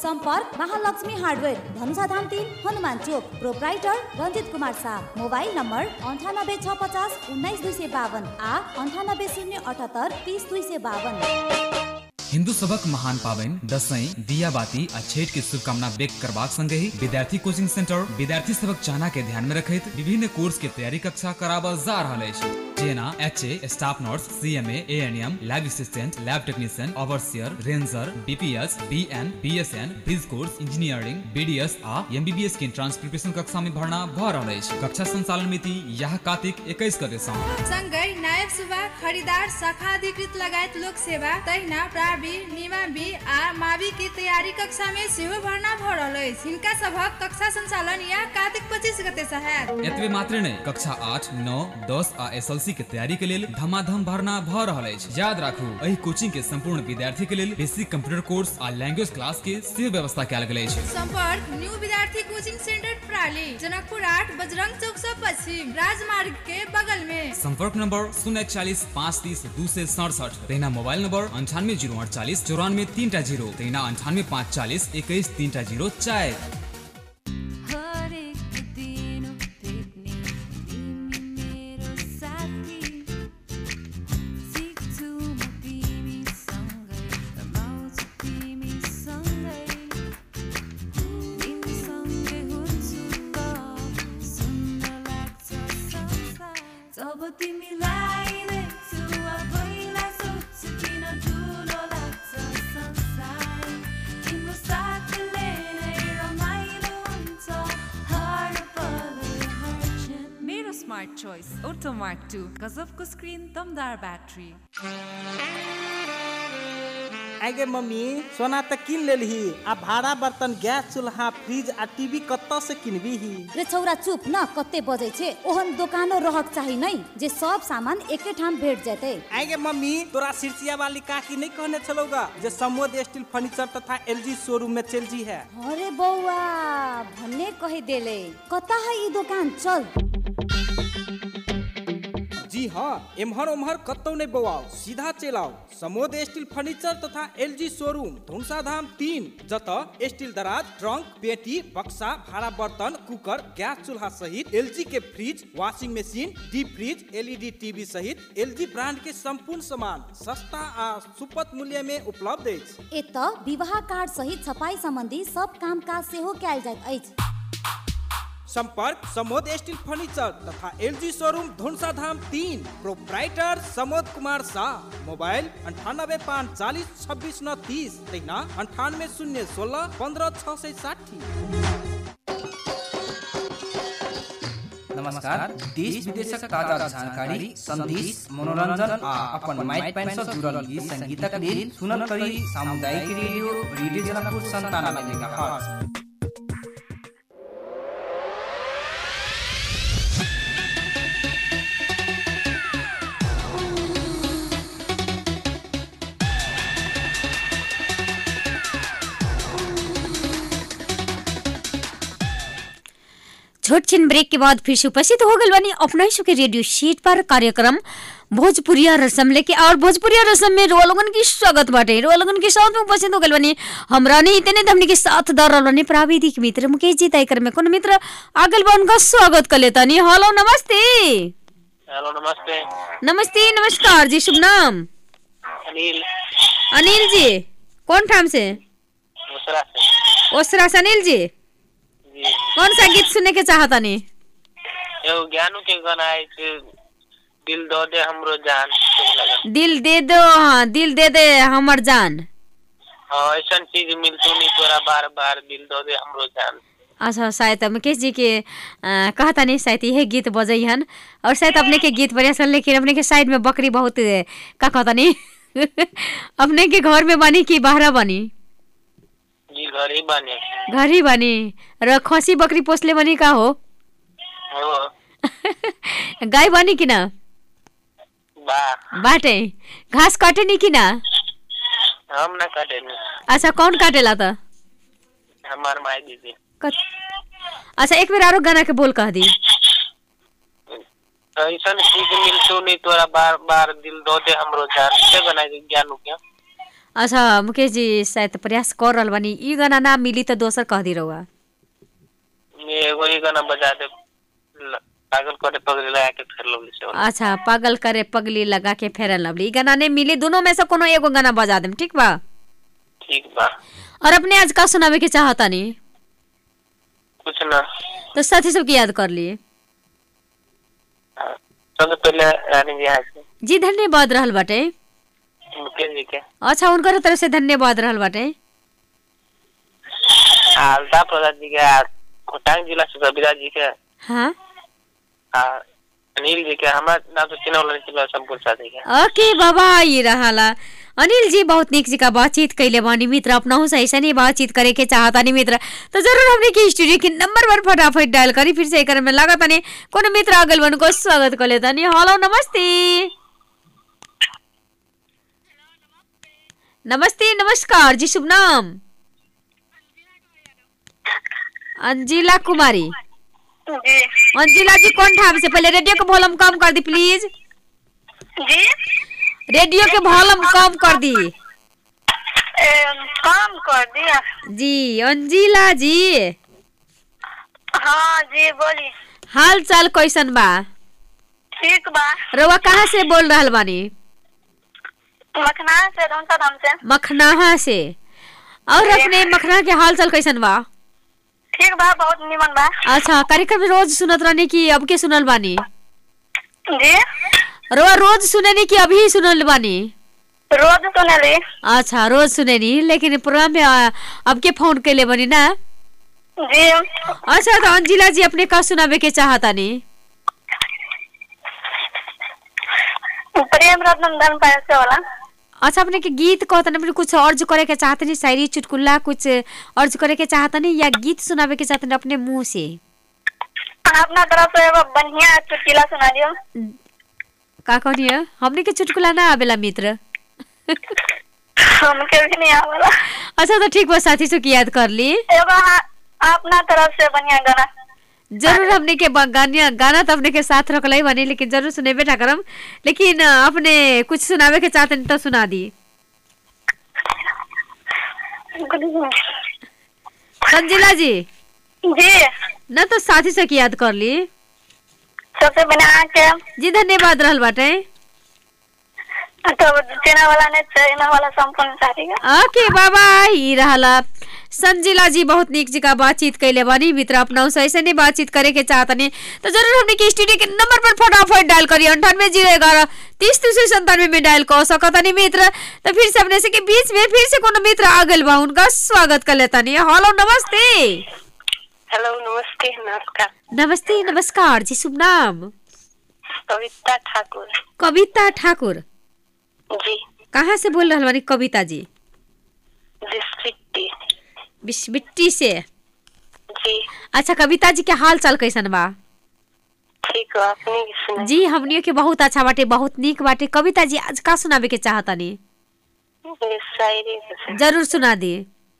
संपर्क महालक्ष्मी हार्डवेयर धनुषा धाम तीन हनुमान चोक proprietor Ranjit Kumar Shah mobile number अन्ठानब्बे छ पचास उन्नाइस दुई सय बाहन आ अन्ठानब्बे शून्य अठहत्तर तिस दुई सय बाहन हिन्दू सबक महान पाबनि दसैं दिया बाती आ छठ के शुभकामना व्यक्त करबाक संगे ही विद्यार्थी कोचिंग सेंटर विद्यार्थी सबक चाहना के ध्यान में रखैत विभिन्न कोर्स के तैयारी कक्षा कराबल जा रहल अछि जेना H A staff nurse C M A N M lab assistant lab technician overseer ranger BPS BN BSN bridge course engineering BDS आ एमबीबीएस के एंट्रांस प्रिपरेशन कक्षा में भरना भ रहल अछि कक्षा संचालन मिति यह कार्तिक 21 गते सँ सँगै नायब सुबा खरिदार शाखा अधिकृत लगायत लोक सेवा तहिना प्रावि निमावि आ मावि के तैयारी कक्षा में सेहो भर्ना भ रहल अछि हिनका सभक कक्षा संचालन या कार्तिक पच्चीस गते से हैत एतबे मात्र नहीं कक्षा आठ नौ दस आ एस के तैयारी के लेल धमाधम भरना भ रहल अछि याद राखू एहि कोचिंग के संपूर्ण विद्यार्थी के लेल बेसिक कंप्यूटर कोर्स आ लैंग्वेज क्लास के सेहो व्यवस्था कयल गेल अछि संपर्क न्यू विद्यार्थी कोचिंग सेंटर प्राली जनकपुर आठ बजरंग चौक से पश्चिम राजमार्ग के बगल में संपर्क नंबर शून्य चालीस पाँच तीस दू सौ सड़सठ तहिना मोबाइल नंबर अंठानवे जीरो अड़चालीस चौरानवे तीन टा जीरो तहिना अंठानवे पाँच चालीस इक्कीस तीन टा जीरो चारि जब तिमीलाई देख्छु आफैलाई सोध्छु किन ठुलो लाग्छ संसार तिम्रो साथले नै रमाइलो हुन्छ हर पल हर क्षण मेरो स्मार्ट चोइस ओटो मार्क टू गजबको स्क्रिन दमदार ब्याट्री आगे मम्मी सोना त किन लेलही आ भाड़ा बर्तन गैस चूल्हा फ्रिज आ टीवी कत्ता से किनबी ही रे छौरा चुप न कते बजै छे ओहन दोकानो रहक चाही नै जे सब सामान एके ठाम भेट जेतै आगे मम्मी तोरा सिरसिया वाली काकी नहीं कहने चलोगा जे समोद स्टील फर्नीचर तथा एलजी शोरूम में चल जी है अरे बौआ भन्ने कहि देले कता है ई दोकान चल जी हाँ एम्हर ओम्हर कतौ नहीं बौआओ सीधा चल आओ समोद स्टील फर्नीचर तथा एलजी शोरूम धुनसा धाम तीन जत स्टील दराज ट्रंक पेटी बक्सा भाड़ा बर्तन कुकर गैस चूल्हा सहित एलजी के fridge washing machine deep fridge LED TV सहित एलजी ब्रांड के संपूर्ण सामान सस्ता आ सुपथ मूल्य में उपलब्ध अछि एत विवाह कार्ड सहित छपाई संबंधी सब काम काज सेहो कयल जाइत अछि संपर्क समोद स्टील फर्नीचर तथा एलजी शोरूम धुनसा धाम तीन प्रोप्राइटर समोद कुमार शाह मोबाइल अंठानबे पाँच चालीस छब्बीस नौ तीस तैना अंठानवे शून्य सोलह पंद्रह छः सौ साठी नमस्कार देश विदेशक ताजा जानकारी संदेश मनोरंजन आ अपन माइक पैन सँ जुड़ल गीत संगीतक लेल सुनल करी सामुदायिक रेडियो रेडियो जनकपुर संतानवे मेगाहर्ट्ज छोट छिन ब्रेक के बाद फिर से उपस्थित हो गल बनी अपना ही के रेडियो शीट पर कार्यक्रम भोजपुरिया रसम लेके और भोजपुरिया रसम में रोलगन की स्वागत बाटे रोलगन के साथ में उपस्थित हो गल बनी हमरा नहीं इतने हमने के साथ दर रहल प्राविधिक मित्र मुकेश जी तय कर में कौन मित्र आगल बा उनका स्वागत कर लेता नहीं हेलो नमस्ते हेलो नमस्ते नमस्ते नमस्कार जी शुभ नाम अनिल अनिल जी कौन ठाम से दूसरा से ओसरा से अनिल जी जी कौन सा गीत सुनने के चाहता नहीं एगो ज्ञानू के गाना है कि दिल दो दे हमरो जान ठीक लगा दिल दे दो हाँ दिल दे दे हमर जान हाँ ऐसा चीज मिलतू नहीं तोरा बार बार दिल दो दे हमरो जान अच्छा शायद मुकेश जी के आ, कहता नहीं शायद यह गीत बजई हन और शायद अपने के गीत बढ़िया सन लेकिन अपने के साइड में बकरी बहुत ए, का कहता नहीं अपने के घर में बनी कि बाहर बनी जी घर ही बने घर ही बनी र खसी बकरी पोसले बनी का हो हो गाय बनी कि ना बा बाटे घास काटे नहीं कि ना हम ना काटे नहीं अच्छा कौन काटेला त हमार माई दीदी कत... अच्छा एक बेर आरो गाना के बोल कह दी ऐसा चीज मिलतू नहीं तोरा बार बार दिल दो दे हमरो जान से बनाई ज्ञानू के अच्छा मुकेश जी शायद प्रयास कर रहल बानी ई गाना ना मिली तो दोसर कह दी रहुआ ये एगो ही गाना बजा दे ल- पागल करे पगड़ी लगा के फिर लवली से वाला। अच्छा पागल करे पगली लगा के फेरन लवली ई गाना नहीं मिली दोनों में से कोनो एगो गाना बजा देम ठीक बा ठीक बा और अपने आज का सुनावे के चाहता नहीं कुछ ना तो साथी सबके याद कर लिए सबसे पहले रानी जी यहाँ से जी धन्यवाद रहल बाटे मुकेश जी के अच्छा उनकर तरफ से धन्यवाद रहल बाटे आ, अल्ताफ प्रसाद जी के आ, खोटांग जिला से रविराज जी के हाँ आ, अनिल जी के हमारा नाम तो चिन्ह वाला नहीं चिन्ह संपूर्ण साथी के ओके बाबा ये रहाला अनिल जी बहुत निक जी का बातचीत कैले बानी मित्र अपना से ऐसा नहीं बातचीत करे के चाहता नहीं मित्र तो जरूर हमने की स्टूडियो के नंबर पर फटाफट डायल करी फिर से एक में लगा तने कोनो मित्र अगल बन को स्वागत कर लेता नहीं हेलो नमस्ते नमस्ते नमस्कार जी शुभ नाम अंजिला कुमारी जी अंजिला जी कौन ठाम से पहले रेडियो के वॉल्यूम कम कर दी प्लीज जी रेडियो के वॉल्यूम कम कर दी काम कर दिया जी अंजिला जी हाँ जी बोली हाल चाल कैसन बा ठीक बा रउआ कहाँ से बोल रहल बानी मखना से धनसा धाम से मखनाहा से और अपने मखना के हाल चाल कैसन बा ठीक बा बहुत निमन बा अच्छा कार्यक्रम रोज सुनत रहने की अब के सुनल बानी जी रउआ रोज सुनेनी कि अभी सुनल बानी रोज सुनेली अच्छा रोज सुनेनी लेकिन प्रोग्राम में आ, अब के फोन कैले बनी ना जी अच्छा तो अंजिला जी अपने का सुनावे के चाहता नी प्रेम रत्न धन पैसे वाला अच्छा अपने के गीत कहता नहीं कुछ अर्ज करे के चाहते नहीं शायरी चुटकुल्ला कुछ अर्ज करे के चाहता नहीं या गीत सुनावे के चाहते नहीं अपने मुंह से अपना तरफ से एगो बढ़िया चुटकिला सुना दियो का कहनी हमने के चुटकुला ना आवेला मित्र हमके भी नहीं आवेला अच्छा तो ठीक बा साथी से की याद कर ली एगो हाँ, अपना तरफ से बढ़िया गाना जरूर हमने के ब- गानिया गाना तो अपने के साथ रखल ही बनी लेकिन जरूर सुने बेटा करम लेकिन अ, अपने कुछ सुनावे के चाहते नहीं तो सुना दी संजिला जी जी न तो साथी से की याद कर ली सबसे बना के जी धन्यवाद रहल बाटे तो चीना वाला ने चीना वाला संपूर्ण साथी का ओके बाबा ई रहला संजिला जी बहुत निक जी का बातचीत कैले बानी मित्र अपना से ऐसे नहीं बातचीत करे के चाहता नहीं तो जरूर हमने के स्टूडियो के नंबर पर फटाफट डायल करिए अंठानवे जीरो ग्यारह तीस तीस संतानवे में डायल कर सकता नहीं मित्र तो फिर से अपने से के बीच में फिर से कोनो मित्र आ गइल बा उनका स्वागत कर लेता नहीं हेलो नमस्ते हेलो नमस्ते नमस्कार नमस्ते नमस्कार जी शुभ नाम कविता ठाकुर कविता ठाकुर जी कहाँ से बोल रहा बानी कविता जी डिस्ट्रिक्ट बिस्बिट्टी से जी अच्छा कविता जी के हाल चाल कैसन बा ठीक है अपनी की सुनाई जी हमनियो के बहुत अच्छा बाटे बहुत नीक बाटे कविता जी आज का सुनावे के चाहता नी ये शायरी है। जरूर सुना दी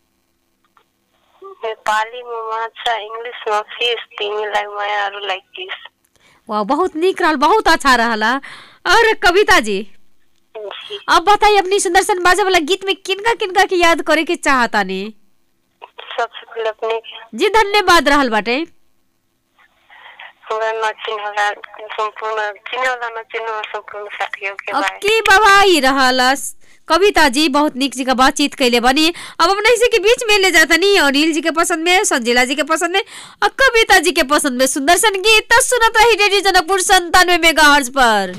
नेपाली में माछा इंग्लिश में फिश तिमीलाई मायाहरू लाइक दिस वाह बहुत नीक रहल बहुत अच्छा रहला और कविता जी अब बताइए अपनी सुंदर सन बाजा वाला गीत में किनका किनका के याद करे के चाहता नी सबसे पहले अपने के जी धन्यवाद रहल बाटे हमरा नचिन होला संपूर्ण चिने वाला नचिन वाला संपूर्ण साथियों के अब बारे की बाबा ही रहला कविता जी बहुत निक जी का बातचीत कैले बनी अब अपने इसी के बीच में ले जाता नहीं अनिल जी के पसंद में संजीला जी के पसंद में और कविता जी के पसंद में सुंदर सन गीत तो सुनत रही रेडियो जनकपुर संतानवे मेगा पर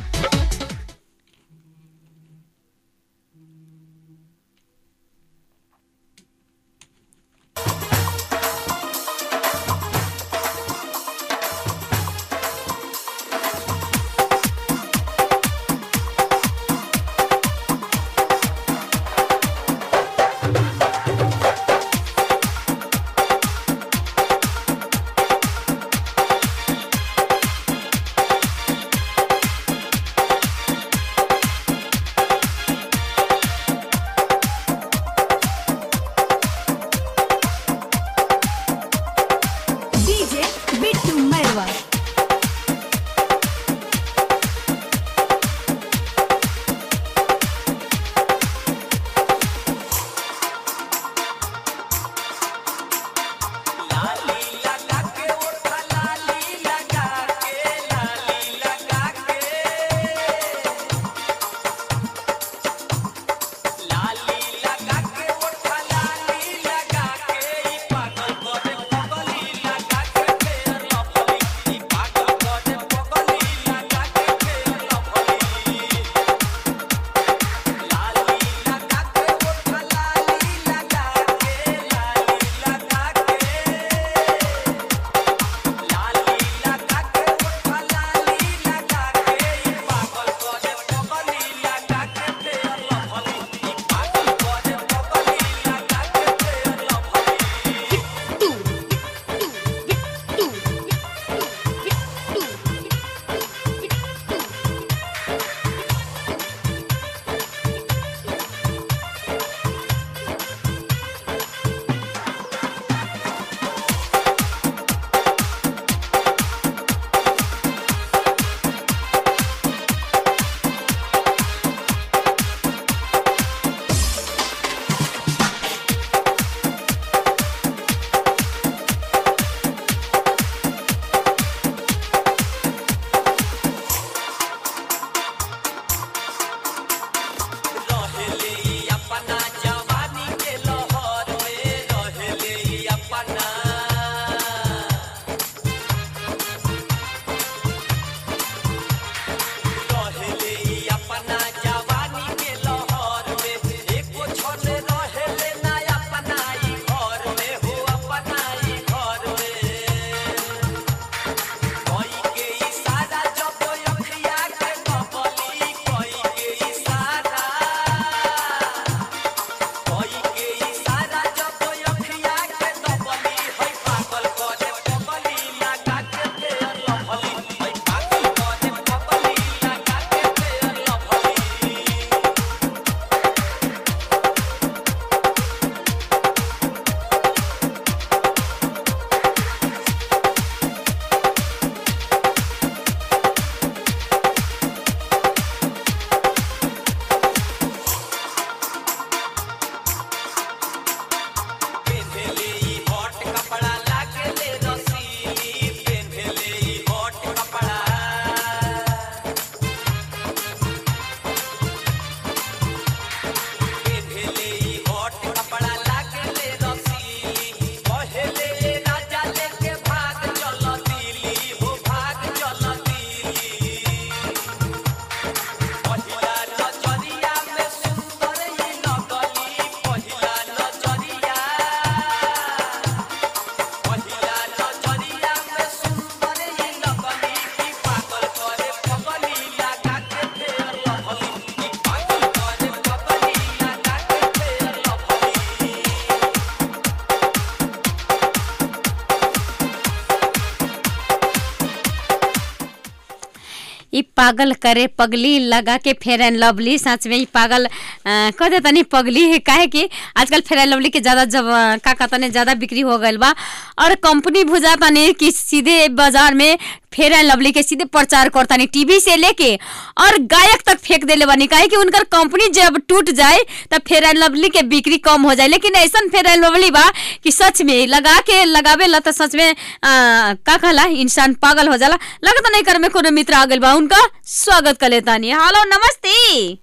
पागल करे पगली लगा के फेयर एंड लवली सच में ही पागल अ, कह दे तनी पगली है काहे कि आजकल फेयर एंड लवली के ज्यादा जब अ, का का तनी ज्यादा बिक्री हो गइल बा और कंपनी बुझा तनी कि सीधे बाजार में फेयर एंड लवली के सीधे प्रचार करतानी टीवी से लेके और गायक तक फेंक देले बानी काहे कि उनकर कंपनी जब टूट जाए तब फेयर एंड लवली के बिक्री कम हो जाए लेकिन ऐसा फेयर एंड लवली बा कि सच में लगा के लगावे ला तो सच में आ, का कहला इंसान पागल हो जाला लगता नहीं कर में कोनो मित्र आ गइल बा उनका स्वागत कर लेतानी हेलो नमस्ते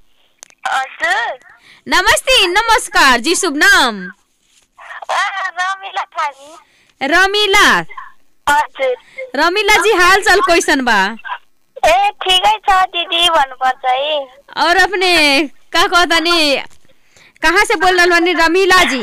नमस्ते नमस्कार जी शुभ नाम रमिला थामी रमीला हजुर रमीला जी हाल चाल कैसन बा ए ठिकै छ दिदी भन्नुपर्छ है और अपने का कहतानी कहाँ से बोल रहल बानी रमीला जी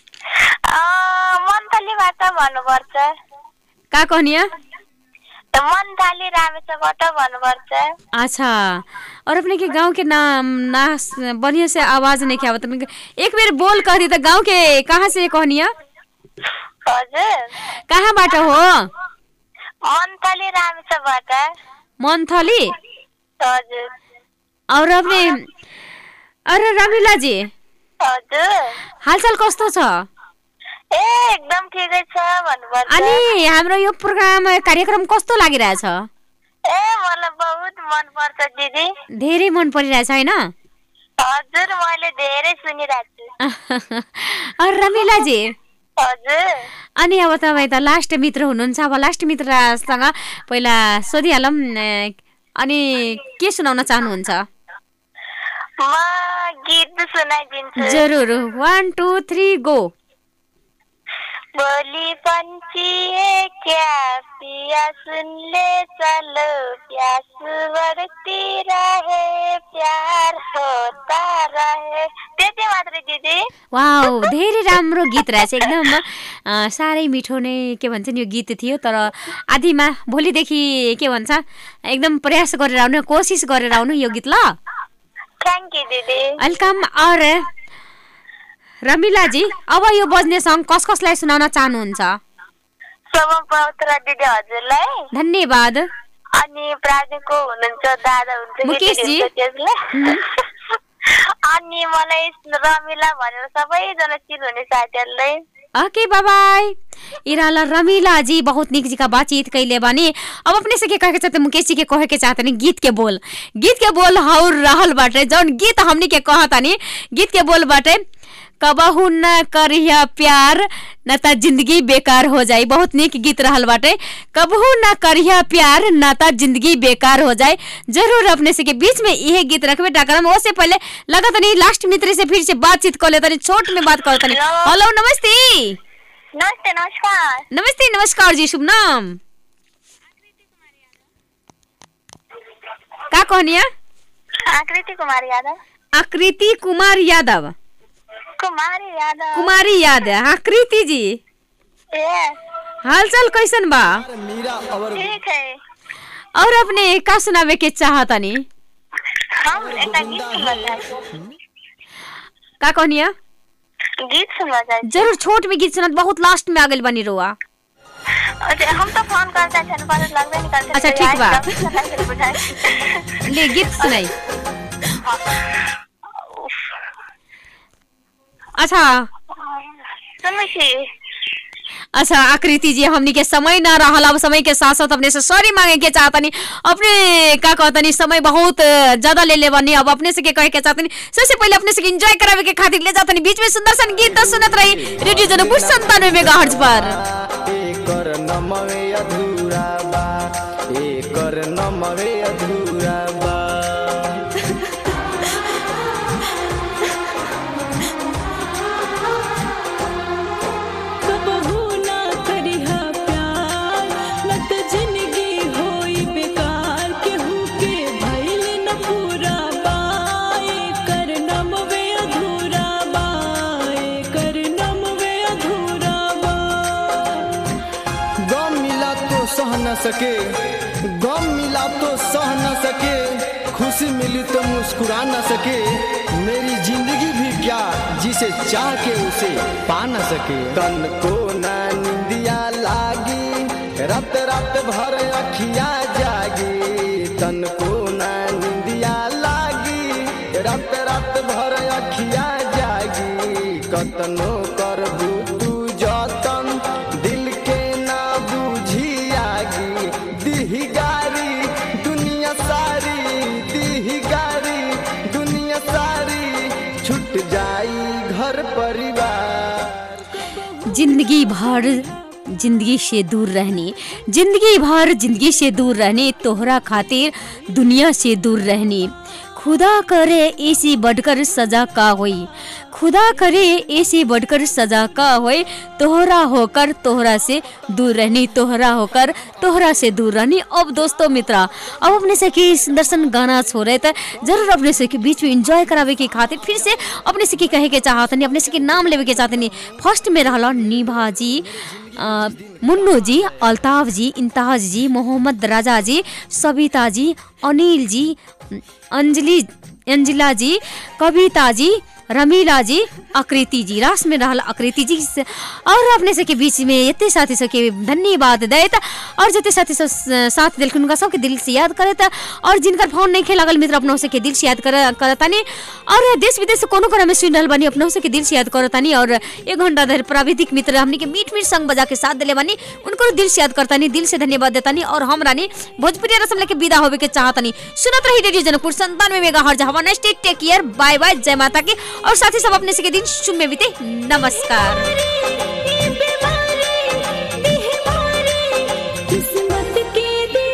मन्थलीबाट भन्नुपर्छ का कहनिया मन्थली रामेछबाट भन्नुपर्छ अच्छा और अपने के गांव के नाम ना बढ़िया से आवाज नहीं क्या बता एक बेर बोल कह दी तो गांव के कहाँ से कहनिया हजुर कहाँ बाट हो मन्थली रामेछबाट मंथली हजुर और अपने अरे रमिला जी हजुर हालचाल कस्तो छ ए एकदम ठिकै छ भन्नुपर्छ अनि हाम्रो यो प्रोग्राम कार्यक्रम कस्तो लागिरहेछ ए मलाई बहुत मनपर्छ दिदी धेरै मन परिरहेछ होइन हजुर मैले धेरै सुनिरहेको छु और रमिला जी हजुर अनि अब तपाईँ त लास्ट मित्र हुनुहुन्छ अब लास्ट मित्रसँग पहिला सोधिहालौँ अ, अनि के सुनाउन चाहनुहुन्छ म गीत सुनाइदिन्छु जरुर वान टू थ्री गो बोली पंछी क्या पिया सुन ले चलो प्यास बढ़ती रहे प्यार होता रहे त्यति मात्रै दिदी वाउ धेरै राम्रो गीत रहेछ एकदम अ, साह्रै मिठो नै के भन्छ नि यो गीत थियो तर आदिमा भोलिदेखि के भन्छ एकदम प्रयास गरेर आउनु कोसिस गरेर आउनु यो गीत ल थ्याङ्क यू दिदी वेलकम और रमिला जी अब यो बज्ने सङ्ग कस कसलाई सुनाउन चाहनुहुन्छ शोभम पवित्र दिदी हजुरलाई धन्यवाद अनि प्राजुको हुनुहुन्छ दादा हुन्छ मुकेश केटी जी। हुन्छ त्यसलाई अनि मलाई रमिला भनेर सबैजना चिन्नुहुने साथीहरूलाई ओके बाय बाय इराला रमीला जी बहुत निक जी का बातचीत कैले बानी अब अपने से के कहे के चाहते मुकेश जी के कहे के चाहते नहीं गीत के बोल गीत के बोल हौर रहल बाटे जौन गीत हमनी के कहतानी गीत के बोल बाटे कबहू न करिया प्यार न त जिंदगी बेकार हो जाई बहुत निक गीत रहल बाटे कबहू न करिया प्यार न त जिंदगी बेकार हो जाए जरूर अपने से के बीच में यह गीत रखबे डाकरम उससे पहले लगा तनी लास्ट मित्र से फिर से बातचीत कर ले तनी छोट में बात कर तनी हेलो नमस्ते नमस्ते नमस्कार नमस्ते नमस्कार जी शुभ नाम का कहनिया आकृति कुमार यादव आकृति कुमार यादव कुमारी यादव कुमारी यादव आकृति जी ए हालचाल कैसन बा ठीक है और अपने का सुनावे के चाहतनी हम एउटा गीत सुन्न चाहन्छु का कहनिया गीत सुन्न चाहन्छु जरूर छोट में गीत सुनत बहुत लास्ट में आ गइल बनी रोआ अच्छा, हम तो फोन करते हैं पर लगबे नहीं करते अच्छा, तो ठीक आज बा। कभी सुना के बुझाए। ले गीत सुनाई अच्छा सुन्नु छी अच्छा आकृति जी हमनी के समय ना रहल अब समय के साथ साथ अपने से सॉरी मांगे के चाहतनी अपने का कहतनी समय बहुत अ, ज्यादा ले ले बनी अब अपने से के कहे के चाहतनी सबसे पहले अपने से एंजॉय करावे के खातिर ले जातनी बीच में सुंदर सन गीत तो सुनत रही रेडियो जनकपुर संतानवे मेगाहर्ट्ज पर एकर नमवे अधूरा बा एकर नमवे अधूरा बा कबहू ना करिहा प्यार न त जिंदगी होई बेकार केहू के भइल न पूरा बाए कर नमवे अधूरा बाए कर नमवे अधूरा बा गम मिला तो सह न सके गम मिला तो सह न सके खुशी मिली तो मुस्कुरा न सके मेरी जिंदगी भी क्या जिसे चाह के उसे पा न सके तन को ना निंदिया लागी रात रात भर अखिया जागी तन को कतनो करबू तू जतन दिल के ना बुझी आगी दिही गारी दुनिया सारी दिही गारी दुनिया सारी छूट जाई घर परिवार जिंदगी भर जिंदगी से दूर रहने जिंदगी भर जिंदगी से दूर रहने तोहरा खातिर दुनिया से दूर रहने खुदा करे ऐसी बढ़कर सजा का होई खुदा करे ऐसी बढ़कर सजा का होई तोहरा होकर तोहरा से दूर रहनी तोहरा होकर तोहरा से दूर रहनी अब दोस्तों मित्रा अब अपने से की सुदर्शन गाना छो रहे थे जरूर अपने से के बीच में एंजॉय करावे के खातिर फिर से अपने से की कहे के चाहतनी अपने से के नाम लेवे के चाहतनी फर्स्ट में रहला निभा जी अ, मुन्नू जी अल्ताफ जी इंताज जी मोहम्मद राजा जी सविता जी अनिल जी अंजलि अंजिला जी कविता जी रमीला जी आकृति जी रास में रहल आकृति जी से- और अपने सबके बीच में एते साथी सबके धन्यवाद दैत और जते साथी सब स- साथ दिलखुन उनका सबके दिल से याद करत और जिनकर फोन नहीं खेलागल मित्र अपनों से के दिल से याद कर करतानी और देश विदेश से कोनो कोना में सुन रहल बानी अपनों से के दिल से याद करतानी और एक घंटा धर प्राविधिक मित्र हमनी के मीठ मीठ संग बजा के साथ दिले बानी उनको दिल से याद करतानी दिल से धन्यवाद देतानी और हम रानी भोजपुरी रसम लेके विदा होवे के चाहतानी सुनत रही रेडियो जनकपुर संतानवे मेगा हर्ज हवा next take care bye bye जय माता की और साथ ही सब अपने से के दिन शुभ में बीते नमस्कार किस्मत के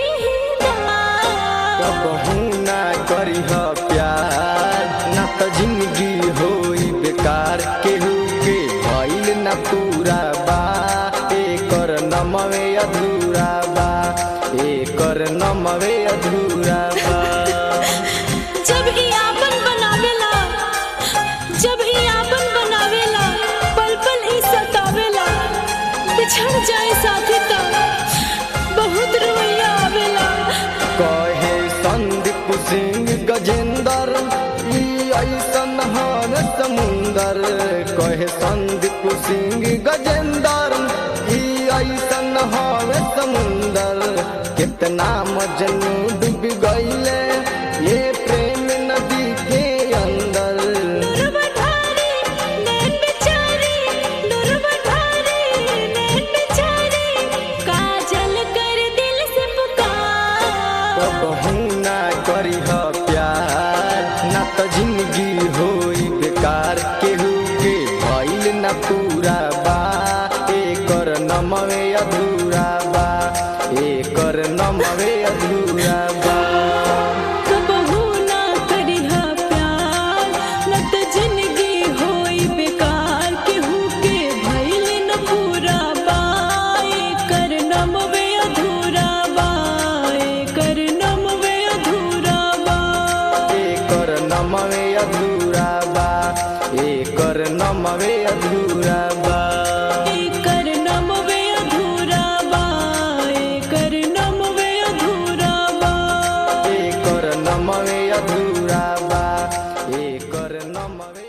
कबहू ना करीह प्यार ना त जिंदगी होई बेकार केहू के भइल ना पूरा बा एकर नमवे अधूरा बा एकर नमवे अधूरा बा जब ही आपन बनावेला जब ही आपन बनावेला पल पल ही सतावेला बिछड़ जाए साथी तो बहुत रोइया आवेला कहे संदीप सिंह गजेंद्र ई ऐसन हन समुंदर कहे संदीप सिंह गजेंद्र ई ऐसन हन समुंदर कितना मजनू डूब गईले ये प्रेम नदी के अंदर काजल कर दिल से पुकार कबहू ना करीह प्यार ना त जिंदगी होई बेकार केहू के भइल ना पूरा बा एकर नमवे अधूरा बा एकर नमवे अधूरा बा कबहू ना करिहा प्यार न त जिंदगी होई बेकार केहू के भइल न पूरा बाए कर नमवे अधूरा बाए कर नमवे अधूरा बा एकर नमवे अधूरा बा एकर नमवे अधूरा बा कर नमवे अधूरा बाए कर नमवे अधूरा बा एकर नमवे अधूरा बा एकर नमवे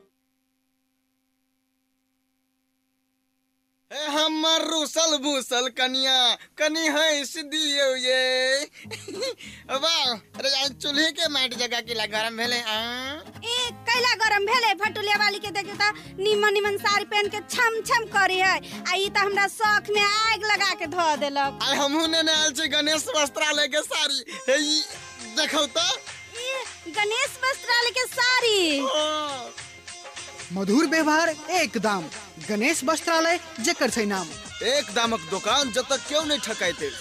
ए हमर रूसल भूसल कनिया कनी हंस दियो ये वाह अरे आज चूल्हे के माटी जगह के ला गरम भेले आ ए कैला गरम भेले भटुलिया वाली के देखियो त निमन निमन साड़ी पहन के छम छम करी है आ ई त हमरा शौक में आग लगा के धो देलक आई हमहू ने आयल छी गणेश वस्त्रालय के साड़ी हे ई देखौ त ई गणेश वस्त्रालय के साड़ी मधुर व्यवहार एक दाम गणेश वस्त्रालय जेकर छै नाम एक दामक दुकान जब तक क्यों नहीं ठकाइते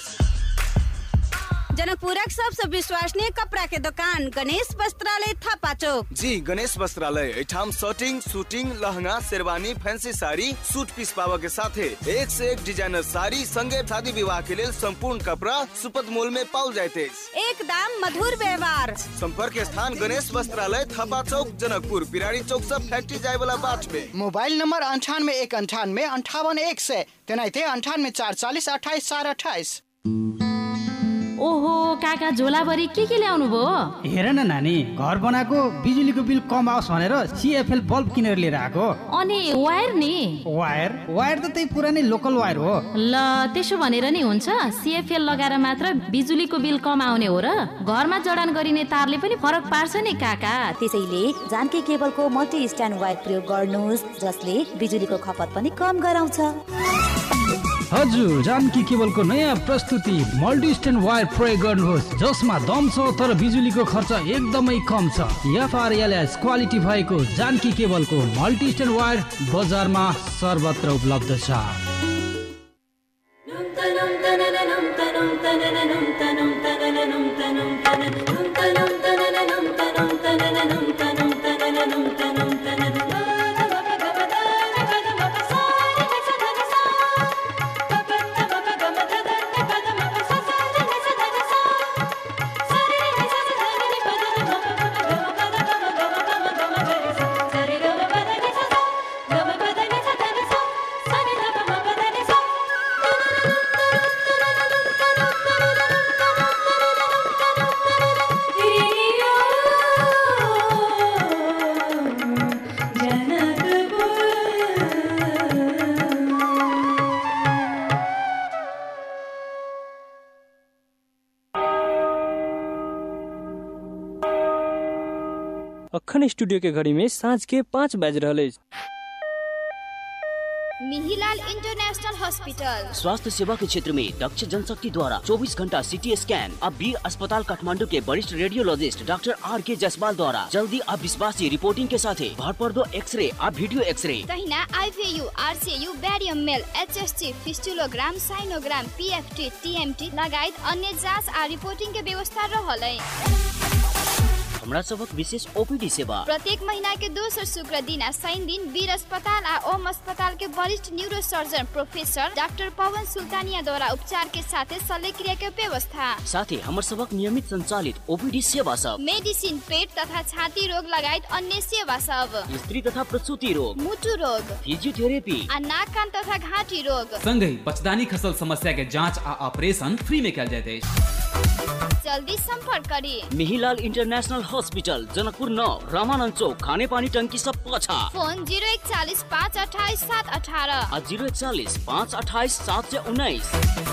जनकपुरक सबसे विश्वसनीय कपड़ा के दुकान गणेश वस्त्रालय थापा चौक जी गणेश वस्त्रालय एठाम shirting suiting lehenga sherwani fancy sari suit piece पावा के साथे एक से एक डिजाइनर साड़ी संगे शादी विवाह के लिए संपूर्ण कपड़ा सुपथ मूल में पाओ जाते एक दाम मधुर व्यवहार संपर्क स्थान गणेश वस्त्रालय थापा चौक जनकपुर पिराड़ी चौक से फैक्ट्री जाए वाला बाट में मोबाइल नंबर अंठानवे एक अंठानवे अंठावन एक सय तेनाहिते अंठानवे चार चालिस अठाइस चार अठाइस ओहो काका झोलाभरि के के ल्याउनु भयो हेर न नानी घर बनाएको बिजुलीको बिल कम आओस् भनेर सिएफएल बल्ब किनेर लिएर आएको अनि वायर नि वायर वायर त त्यही पुरानै लोकल वायर हो ल त्यसो भनेर नि हुन्छ सिएफएल लगाएर मात्र बिजुलीको बिल कम आउने हो र घरमा जडान गरिने तारले पनि फरक पार्छ नि काका त्यसैले जानकी केबलको मल्टी स्ट्यान्ड वायर प्रयोग गर्नुहोस् जसले बिजुलीको खपत पनि कम गराउँछ हजुर जानकी केबलको नयाँ प्रस्तुति मल्टी स्ट्यान्ड वायर प्रयोग गर्नुहोस् जसमा दम छ तर बिजुलीको खर्च एकदमै कम छ एफआरएलएस क्वालिटी भएको जानकी केबलको मल्टी स्ट्यान्ड वायर बजारमा सर्वत्र उपलब्ध छ अखन स्टूडियो के घड़ी में सांझ के पाँच बज रहे मिहिलाल इंटरनेशनल हॉस्पिटल स्वास्थ्य सेवा के क्षेत्र में दक्ष जनशक्ति द्वारा 24 घंटा सीटी स्कैन अब वीर अस्पताल काठमांडू के वरिष्ठ रेडियोलॉजिस्ट डॉक्टर आर के जायसवाल द्वारा जल्दी अब विश्वासी रिपोर्टिंग के साथ भरपर्दो एक्सरे अब वीडियो एक्सरे तहिना IVU RCU barium meal HST fistulogram sinogram PFT TMT लगायत अन्य जाँच आ रिपोर्टिंग के व्यवस्था रहलै हमरा सबक विशेष ओपीडी सेवा प्रत्येक महीना के दोसर शुक्र दिन आ शनि दिन वीर अस्पताल आ ओम अस्पताल के वरिष्ठ neuro surgeon professor doctor Pawan Sultania द्वारा उपचार के साथ शल्य क्रिया के व्यवस्था साथ ही हमर सबक नियमित संचालित ओपीडी सेवा सब मेडिसिन पेट तथा छाती रोग लगायत अन्य सेवा सब स्त्री तथा प्रसूति रोग मुटु रोग फिजियोथेरेपी आ नाक कान तथा घाटी रोग संगहि पचदानी खसल समस्या के जांच आ ऑपरेशन फ्री में कल जाते जल्दी संपर्क करी मिहिलाल इंटरनेशनल हॉस्पिटल जनकपुर नौ रामानंद चौक खाने पानी टंकी सब पछा फोन जीरो इकचालीस पाँच अठाइस सात अठारह आ जीरो इकचालीस पाँच अठाइस सात सौ उन्नीस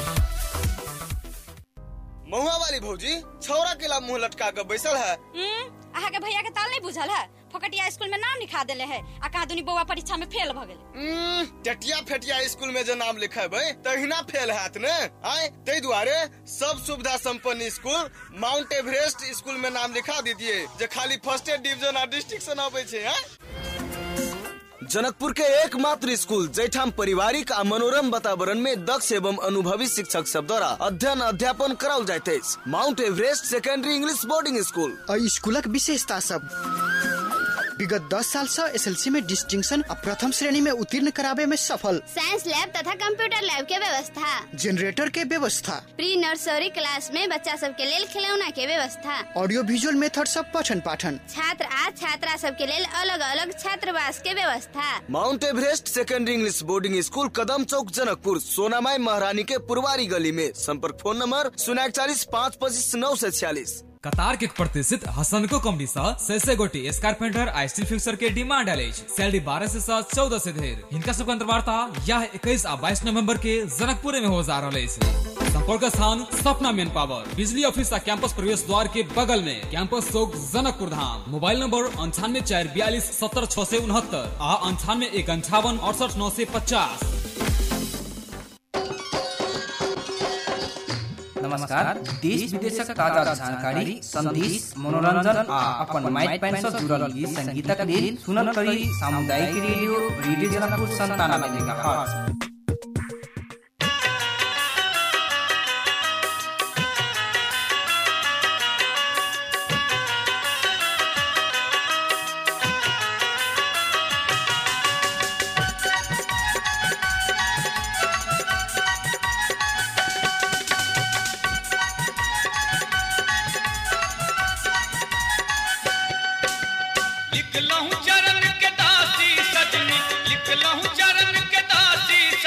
महुआ वाली भौजी छौरा के ला मुंह लटका के बैसल है अहाँ के भैया के ताल नहीं बुझल है फकटिया स्कूल में नाम लिखा देले है आ कहा दुनी बौआ परीक्षा में फेल भ गेल टटिया फेटिया स्कूल में जो नाम लिखेबै तहिना फेल हैत ने आय ताहि दुआरे सब सुविधा संपन्न स्कूल माउंट एवरेस्ट स्कूल में नाम लिखा दीजिए जे खाली फर्स्ट डिवीजन आ डिस्ट्रिक्शन अबै छै आय जनकपुर के एकमात्र स्कूल जैठाम पारिवारिक आ मनोरम वातावरण में दक्ष एवं अनुभवी शिक्षक सब द्वारा अध्ययन अध्यापन कराओल जाइत अछि Mount Everest secondary English boarding school आ स्कूलक विशेषता सब विगत 10 साल से एसएलसी में डिस्टिंक्शन आ प्रथम श्रेणी में उत्तीर्ण कराबे में सफल साइंस लैब तथा कंप्यूटर लैब के व्यवस्था जनरेटर के व्यवस्था प्री नर्सरी क्लास में बच्चा सब के लेल खिलौना के व्यवस्था ऑडियो विजुअल मेथड सब पठन पाठन छात्र आ छात्रा सब के लेल अलग अलग छात्रावास के व्यवस्था Mount Everest secondary English boarding school Kadam चौक जनकपुर सोनामाई महारानी के पुरवारी गली में संपर्क फोन नंबर शून्य चालीस पाँच पच्चीस नौ सौ छियालीस कतार के प्रतिष्ठित हसनको कंपनी सा सैसे गोटी स्कारपेंटर आ स्टील फिक्सर के डिमांड आले सैलरी बारह से सात चौदह से धेर हिनका सब अंतर्वार्ता यह इक्कीस आ बाईस नवंबर के जनकपुर में हो जा रहा है संपर्क स्थान सपना मेन पावर बिजली ऑफिस आ कैंपस प्रवेश द्वार के बगल में कैंपस चौक जनकपुर धाम मोबाइल नंबर अंठानवे चार बयालीस सत्तर छह से उनहत्तर आ अंठानवे एक अंठावन अड़सठ नौ से पचास नमस्कार देश विदेशक ताजा जानकारी संदेश मनोरंजन आ अपन माइक पैन से जुड़ल गीत संगीतक लेल सुनल करी सामुदायिक रेडियो रेडियो जनकपुर संतानवे मेगाहर्ट्ज लिख लहूं चरण के दासी सजनी लिख लहूं चरण के दासी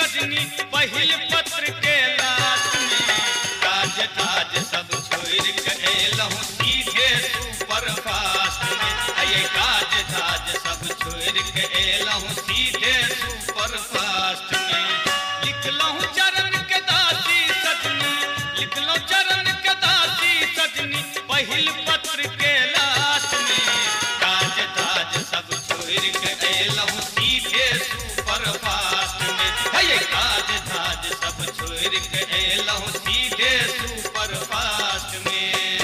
छोड़ के एलहूँ सीधे सुपर फास्ट में लिखलहूँ चरण के दासी सजनी लिखलहूँ चरण के दासी सजनी पहिल पत्र के लास्ट में काज धाज सब छोड़ के एलहूँ सीधे सुपर फास्ट में हे काज धाज सब छोड़ के एलहूँ सीधे सुपर फास्ट में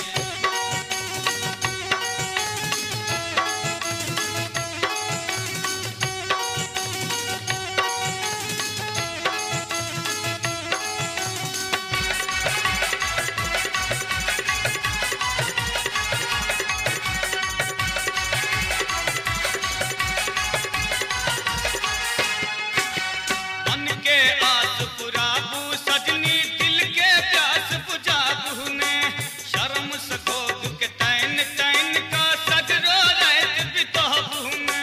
मन के आस पुराबू सजनी दिल के प्यास बुझाबू ने शर्म सकोग के तैन तैन का सजरो रहत बिताबू ने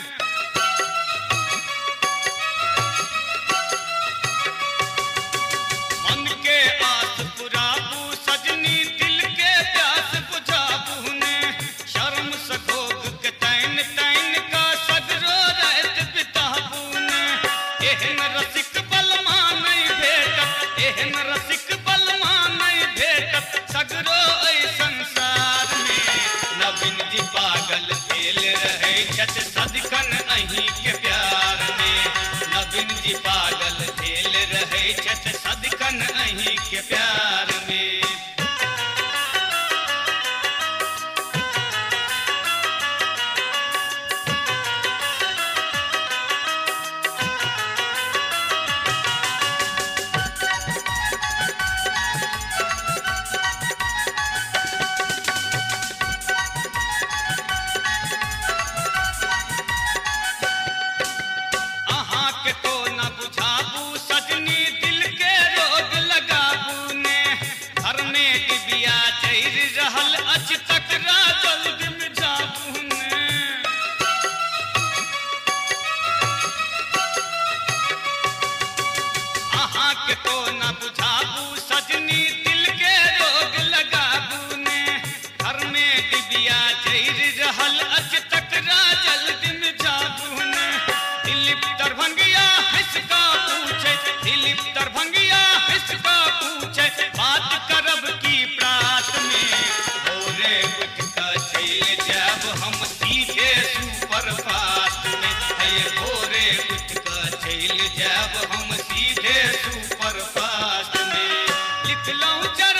मन के आस पुराबू सजनी दिल के प्यास बुझाबू ने शर्म सकोग के तैन तैन का सजरो रहत बिताबू ने एहन रसिक बलमा नहीं भेटत एहन रसिक बलमा नहीं भेटत सगरो ऐ संसार में नवीन जी पागल भेल रहे छत सदकन अहीं के प्यार में नवीन जी पागल भेल रहे छत सदकन अहीं के प्यार में अहाँ के तो न बुझाबू सजनी दिल के रोग लगाबू ने घर में डिबिया चैर रहल अच तकरा जल्द में जाबू ने अहाँ के तो न बुझाबू सजनी दिल के रोग लगाबू ने घर में डिबिया चैर रहल अच तकरा जल्द में जाबू ने दिलीप दरभंगिया हिसका पूछे दिलीप दरभंगिया हिसका पूछे बात करब की प्रात में भोरे उठ कर चल जाब हम सीधे सुपर फास्ट में हे भोरे उठ कर चल जाब हम सीधे सुपर फास्ट में लिख लऊं